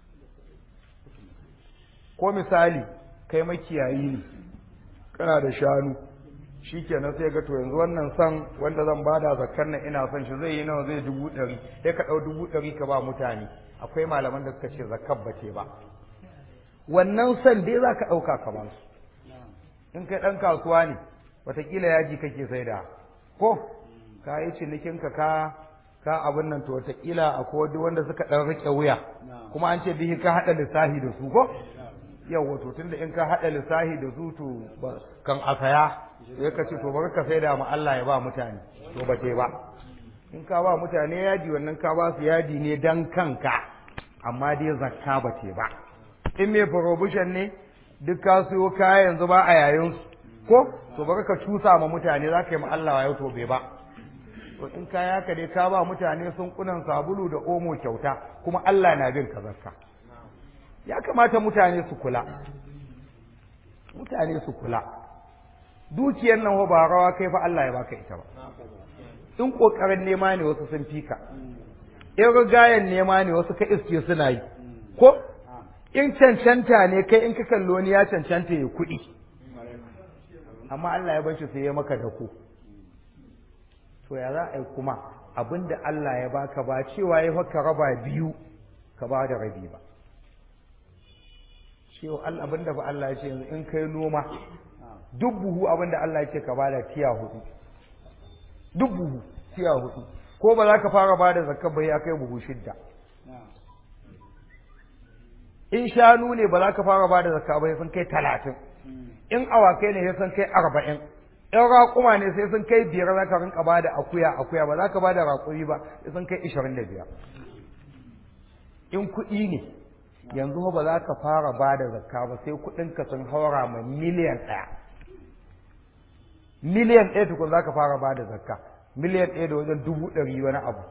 ko misali kai makiyayi ne kana da shanu shikenan sai ga to yanzu wannan san wanda zan bada zakkar nan ina son shi zai yi nawa zai dubu ɗari sai ka ɗau dubu ɗari ka ba mutane akwai malaman da suka ce zakkar ba te ba wannan san dai za ka ɗauka ka ba su in kai ɗan kasuwa ne watakila yaji kake sai da ko ka yi cinikinka ka ka abin nan to watakila akwai wani wanda suka ɗan riƙe wuya kuma an ce bihi ka haɗa lissahi da su ko yau wato tunda in ka haɗa lissahi da su to kan a saya sai ka ce to bari ka sai da ma Allah ya ba mutane to ba ba in ka ba mutane yaji wannan ka ba su yaji ne dan kanka amma dai zakka ba ce ba in mai prohibition ne duk ka siyo kaya yanzu ba a yayin su ko to bari ka cusa ma mutane za ka yi ma Allah ya to bai ba to in kaya ka dai ka ba mutane sun kunan sabulu da omo kyauta kuma Allah na bin ka zakka ya kamata mutane su kula mutane su kula dukiyar nan ba rawa kai fa Allah ya baka ita ba in kokarin nema ne wasu sun fika in rigayen nema ne wasu ka iske suna yi ko in cancanta ne kai in ka kallo wani ya cancanta ya kuɗi amma Allah ya bashi sai ya maka da ku to ya za a yi kuma abinda Allah ya baka ba cewa ya faka raba biyu ka ba da rabi ba cewa Allah abinda fa Allah ya ce yanzu in kai noma duk buhu abinda Allah ya ce ka bada tiya hudu duk buhu tiya hudu ko ba za ka fara bada zakka ba ya kai buhu shidda in shanu ne ba za ka fara ba da zakka ba sai sun kai talatin in awakai ne sai sun kai arba'in in raƙuma ne sai sun kai biyar za ka rinka ba da akuya akuya ba za ka ba da raƙumi ba sai sun kai ishirin da biyar in kuɗi ne yanzu ba za ka fara ba da zakka ba sai kuɗinka sun haura ma miliyan ɗaya miliyan ɗaya tukun za ka fara ba da zakka miliyan ɗaya da wajen dubu ɗari wani abu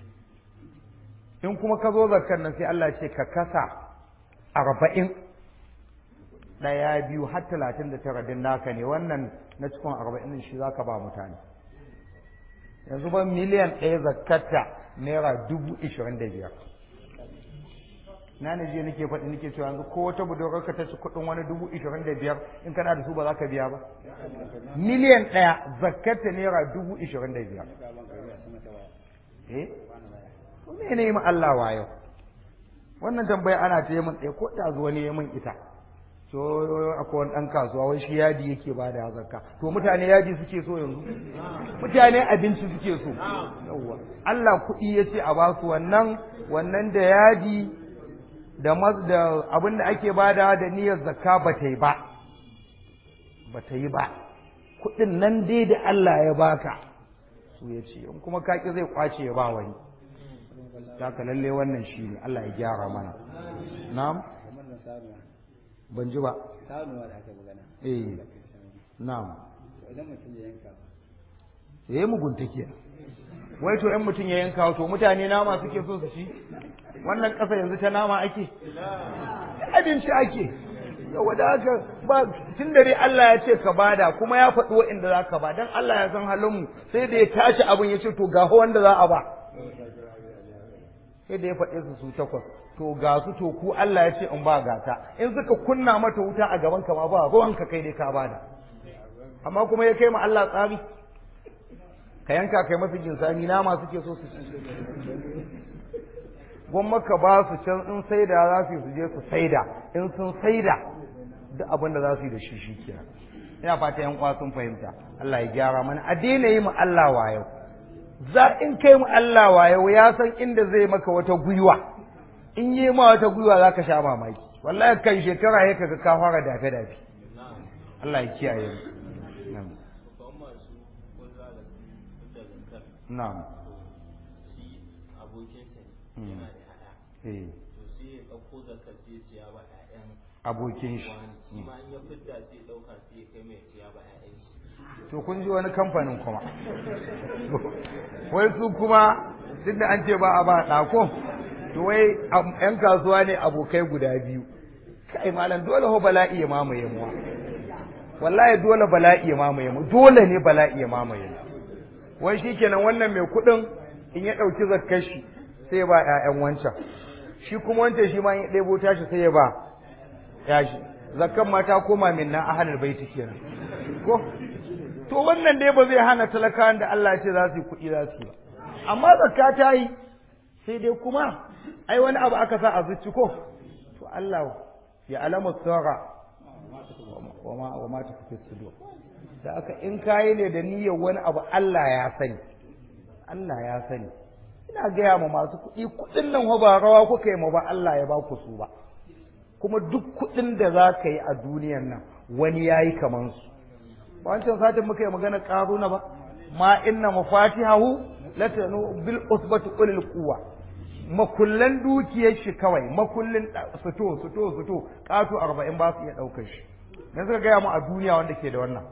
in kuma ka zo zakkan nan sai Allah ce ka kasa arba'in ɗaya biyu har talatin da tara din naka ne wannan na cikin arba'in shi za ka ba mutane yanzu ba miliyan ɗaya zakkata naira dubu ishirin da biyar na ne je nake faɗi nake cewa yanzu ko wata budurwar ka ta ci kuɗin wani dubu ishirin da biyar in kana da su ba za ka biya ba miliyan ɗaya zakkata naira dubu ishirin da biyar eh me ne ma Allah wayo wannan tambaya ana ta yi min ɗaya ko da zuwa ne ya min ita to akwai wani ɗan kasuwa wai shi yadi yake ba da zakka to mutane yadi suke so yanzu mutane abinci suke so yawwa Allah kuɗi ya ce a basu wannan wannan da yadi da da abin da ake bada da niyyar zakka ba ta yi ba ba ta yi ba kuɗin nan dai da Allah ya baka su ya ce in kuma kaki zai kwace ya ba wani ka lalle wannan shi ne Allah ya gyara mana na'am ban ji ba sanuwa da aka magana eh na'am idan mutum ya yanka yayi mugunta kenan wai to in mutum ya yanka to mutane nama suke so su ci wannan ƙasa yanzu ta nama ake abinci ake yawa da haka ba tun da dai Allah ya ce ka bada kuma ya faɗi wa'inda za ka ba dan Allah ya san halin mu sai da ya tashi abin ya ce to ga wanda za a ba sai da ya faɗe su su takwas to ga su to ku Allah ya ce in ba gata in suka kunna mata wuta a gaban ka ma ba ruwan ka kai dai ka bada amma kuma ya kai ma Allah tsari ka yanka kai masu jinsani nama suke so su ci gwamma ka ba su can in saida za su su je su saida in sun saida duk abin da za su yi da shi shi kenan ina fata yan uwa sun fahimta Allah ya gyara mana a daina yi mu Allah wayo za in kai mu Allah wayo ya san inda zai maka wata gwiwa in yi ma wata gwiwa za ka sha mamaki wallahi kan shekara ya kaga ka fara dafe dafe Allah ya kiyaye mu na'am shi abokinsa ne yana da ƴaƴa eh to sai ya ɗauko zakar sai ya ciya ba ƴaƴan abokin shi wani shi ma in ya fidda sai ya ɗauka sai ya kai mai ciya ba ƴaƴan shi to kun ji wani kamfanin kuma wai su kuma tunda an ce ba a ba ɗako to wai am- yan kasuwa ne abokai guda biyu kai malam dole ho bala'i ya mamaye mu wallahi dole bala'i ya mamaye mu dole ne bala'i ya mamaye mu wai shikenan wannan mai kuɗin in ya ɗauki zakkar shi sai ya ba ƴaƴan wancan shi kuma wancan shi ma in ya ɗebo tashi sai ya ba ya shi zakkan ma ta koma min na ahlul baiti kenan ko to wannan dai ba zai hana talakawan da Allah ya ce za su yi kuɗi za su yi ba amma zakka ta yi sai dai kuma ai wani abu aka sa a zuci ko to Allah ya alama sara wa ma wa ma tafi sudur da aka in kayi ne da niyyar wani abu Allah ya sani Allah ya sani ina gaya ma masu kuɗi kuɗin nan ba rawa kuka yi ma ba Allah ya ba ku su ba kuma duk kuɗin da za ka yi a duniyan nan wani ya yi kaman su ba wancan satin muka yi magana ƙaruna ba ma inna mafatihahu latanu bil usbati ulil quwwa makullan dukiyar shi kawai makullin fito fito fito ƙato arba'in ba su iya ɗaukar shi dan suka gaya mu a duniya wanda ke da wannan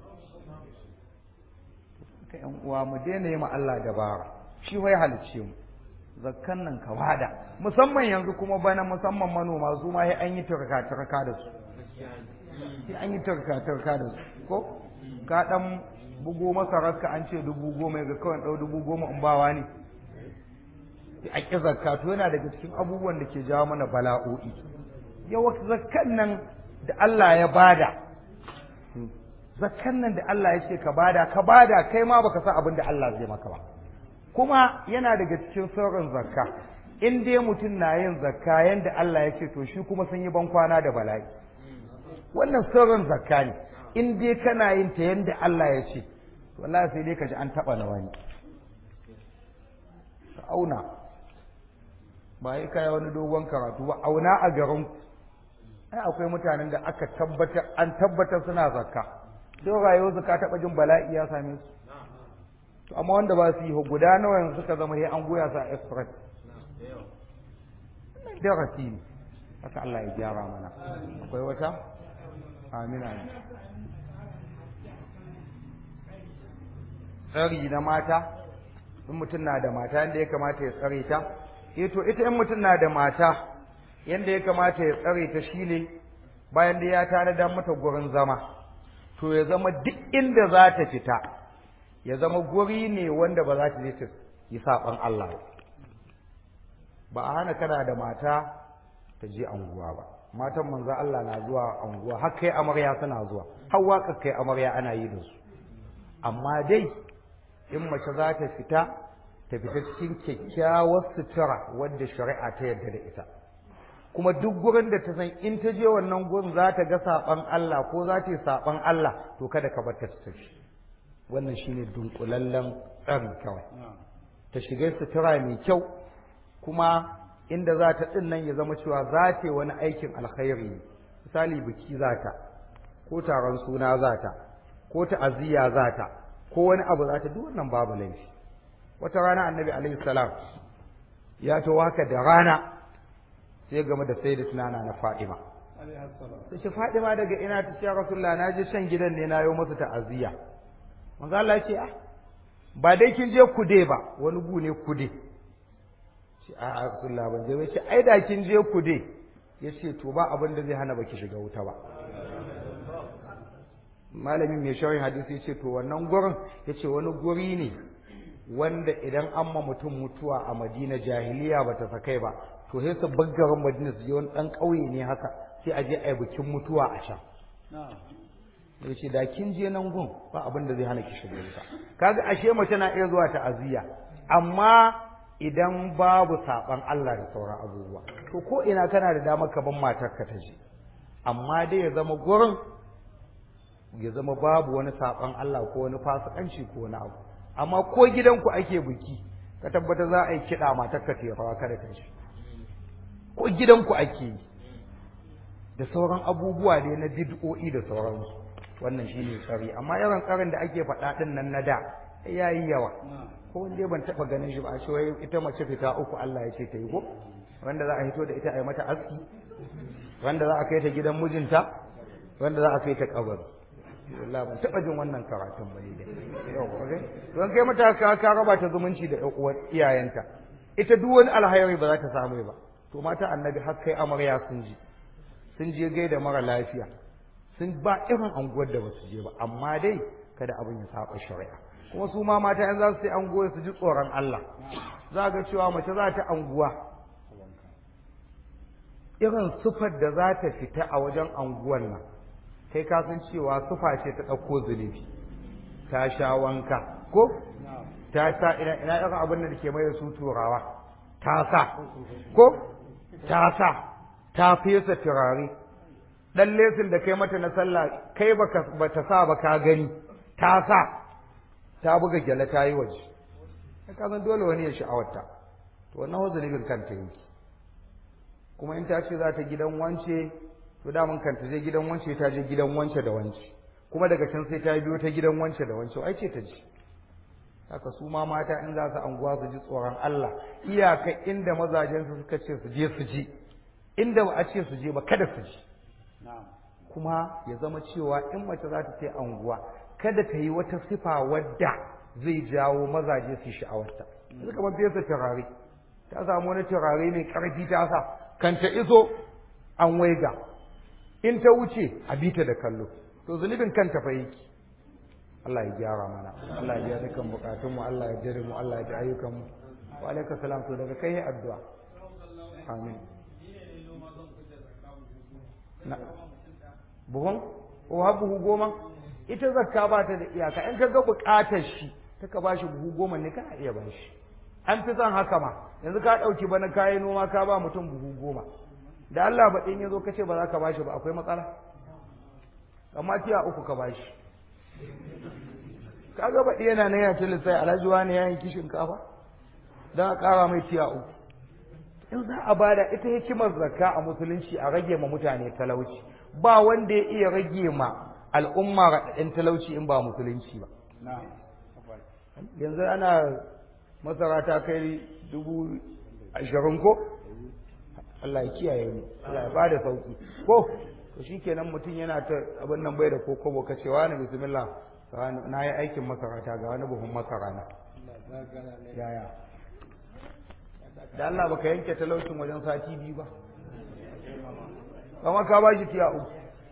ka yan uwa mu daina yi ma Allah dabara shi wai halicce mu zakkan nan ka wada musamman yanzu kuma bana musamman manoma su ma sai an yi turka turka da su sai an yi turka turka da su ko ka dan bugo masarar ka an ce dubu goma ga kawai dau dubu goma in bawa ne a ƙi zakka to yana daga cikin abubuwan da ke jawo mana bala'o'i yawa zakkan nan da Allah ya bada zakkan nan da Allah ya ce ka bada ka bada kai ma baka san abin da Allah zai maka ba kuma yana daga cikin sirrin zakka in dai mutum na yin zakka yanda Allah ya ce to shi kuma sun yi ban kwana da bala'i wannan sirrin zakka ne in dai kana yin ta yanda Allah ya ce to wallahi sai dai ka ji an taba na wani ka auna ba yi kai wani dogon karatu ba auna a garin ai akwai mutanen da aka tabbatar an tabbatar suna zakka sai rayuwar su ka taba jin bala'i ya same su to amma wanda ba su yi guda nawa yanzu suka zama sai an goya su a express darasi ne haka Allah ya gyara mana akwai wata amina tsari na mata in mutum na da mata yadda ya kamata ya tsare ta eh to ita in mutum na da mata yadda ya kamata ya tsare ta shine bayan da ya tanada mata gurin zama to ya zama duk inda za ta fita ya zama guri ne wanda ba za ta je ta yi saɓan Allah ba a hana kana da mata ta je anguwa ba matan manzo Allah na zuwa anguwa har kai amarya suna zuwa har waka kai amarya ana yi da su amma dai in mace za ta fita ta fita cikin kyakkyawar sutura wadda shari'a ta yarda da ita kuma duk gurin da ta san in ta je wannan gurin za ta ga saɓan Allah ko za ta yi saɓan Allah to kada ka bar ta tafi wannan shine dunkulallen tsarin kawai ta shiga sutura mai kyau kuma inda za ta ɗin nan ya zama cewa za ta yi wani aikin alkhairi misali biki za ta ko taron suna za ta ko ta'aziyya za ta ko wani abu za ta duk wannan babu laifi wata rana annabi alaihi salam ya to haka da rana sai game da sai da tunana na fadima sai ce fadima daga ina ta ce rasulullah na je shan gidan ne na yi masa ta'aziyya manzo Allah ya ce ah ba dai kin je kude ba wani gu ne kude ce a rasulullah ban je ba ce ai da kin je kude ya ce to ba abin da zai hana baki shiga wuta ba malamin mai shawarin hadisi ya ce to wannan gurin ya ce wani guri ne wanda idan an ma mutum mutuwa a madina jahiliya ba ta sakai ba to sai su baggarin madina su je wani ɗan ƙauye ne haka sai a je a yi bikin mutuwa a can ya ce da kin je nan gun ba abin da zai hana ki shiga wuta kaga ashe mace na iya zuwa ta'aziyya amma idan babu saɓan Allah da sauran abubuwa to ko ina kana da damar ka ban matarka ta je amma dai ya zama gurin ya zama babu wani saɓan Allah ko wani fasikanci ko wani abu amma ko gidanku ake biki ka tabbata za a yi kiɗa matarka ta rawa kada ta shi ko gidanku ake yi da sauran abubuwa ne na bid'o'i da sauransu wannan shine tsari amma irin tsarin da ake faɗa ɗin nan na da ya yi yawa ko wanda ban taɓa ganin shi ba a wai ita mace fita uku Allah ya ce ta yi ko wanda za a hito da ita a yi mata aski wanda za a kai ta gidan mijinta wanda za a kai ta kabari wallahi ban taɓa jin wannan karatun ba ne don kai mata ka ka raba ta zumunci da ƴan uwan iyayenta ita duk wani alhairi ba za ta samu ba to mata annabi har kai amarya sun ji sun je gaida mara lafiya sun ba irin anguwar da basu je ba amma dai kada abin ya saba shari'a kuma su ma mata yan za su sai anguwa su ji tsoron Allah za ga cewa mace za ta anguwa irin sufar da za ta fita a wajen anguwan nan kai ka san cewa sufa ce ta ɗauko zunubi ta sha wanka ko ta sa ina ina irin abin da ke mai da su turawa ta sa ko ta sa ta fesa turare dan lesin da kai mata na sallah kai baka bata sa ba ka gani ta sa ta buga gyale ta yi waje ka san dole wani ya sha'awarta to wannan zunubin kanta yake kuma in ta ce za ta gidan wance to daman kanta je gidan wance ta je gidan wance da wance kuma daga can sai ta biyo ta gidan wance da wance ai ce ta ji haka su ma mata in za su anguwa su ji tsoron Allah iyaka inda mazajen su suka ce su je su ji inda ba a ce su je ba kada su ji kuma ya zama cewa in mace za ta ce anguwa kada ta yi wata sifa wadda zai jawo mazaje su sha'awarta yanzu kamar fesa turare ta samu wani turare mai karfi ta sa kan ta iso an waiga in ta wuce a bita da kallo to zunubin kanta fa yake Allah ya gyara mana Allah ya biya dukkan bukatunmu Allah ya jere mu Allah ya ji ayyukanmu wa alaikum salam to daga kai addu'a amin na buhun ko har buhu goma ita zakka ba ta da iyaka in ka ga bukatar shi ta ka bashi buhu goma ne kana iya bashi an fi son haka ma yanzu ka ɗauki bana kayi noma ka ba mutum buhu goma da Allah ba ɗin ya zo ka ce ba za ka bashi ba akwai matsala amma tiya uku ka bashi ka ga baɗi yana nan ya ce lissai alhaji wani ya yanki shinkafa don a ƙara mai tiya uku in za a bada ita hikimar zakka a musulunci a rage ma mutane talauci ba wanda ya iya rage ma al'umma raɗaɗin talauci in ba musulunci ba yanzu ana masara ta kai dubu ashirin ko Allah ya kiyaye mu Allah ya bada sauki ko to shikenan mutum yana ta abin nan bai da kokobo ka ce wani bismillah na yi aikin masara ta ga wani buhun masara na yaya da Allah baka yanke talaucin wajen sati biyu ba kama ka ba shi tiya uku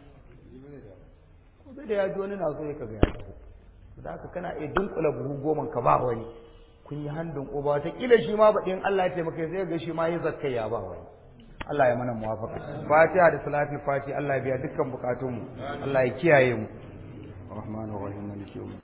ko da ya ji wani na so ya kaga ya taho da haka kana iya dunkula buhu goma ka ba wani kun yi handun uba wata kila shi ma baɗin Allah ya taimaka sai ga shi ma yi zakkai ya ba wani Allah ya mana muwafaka fatiha da salatul fati Allah ya biya dukkan bukatunmu Allah ya kiyaye mu rahmanir rahim maliki yawm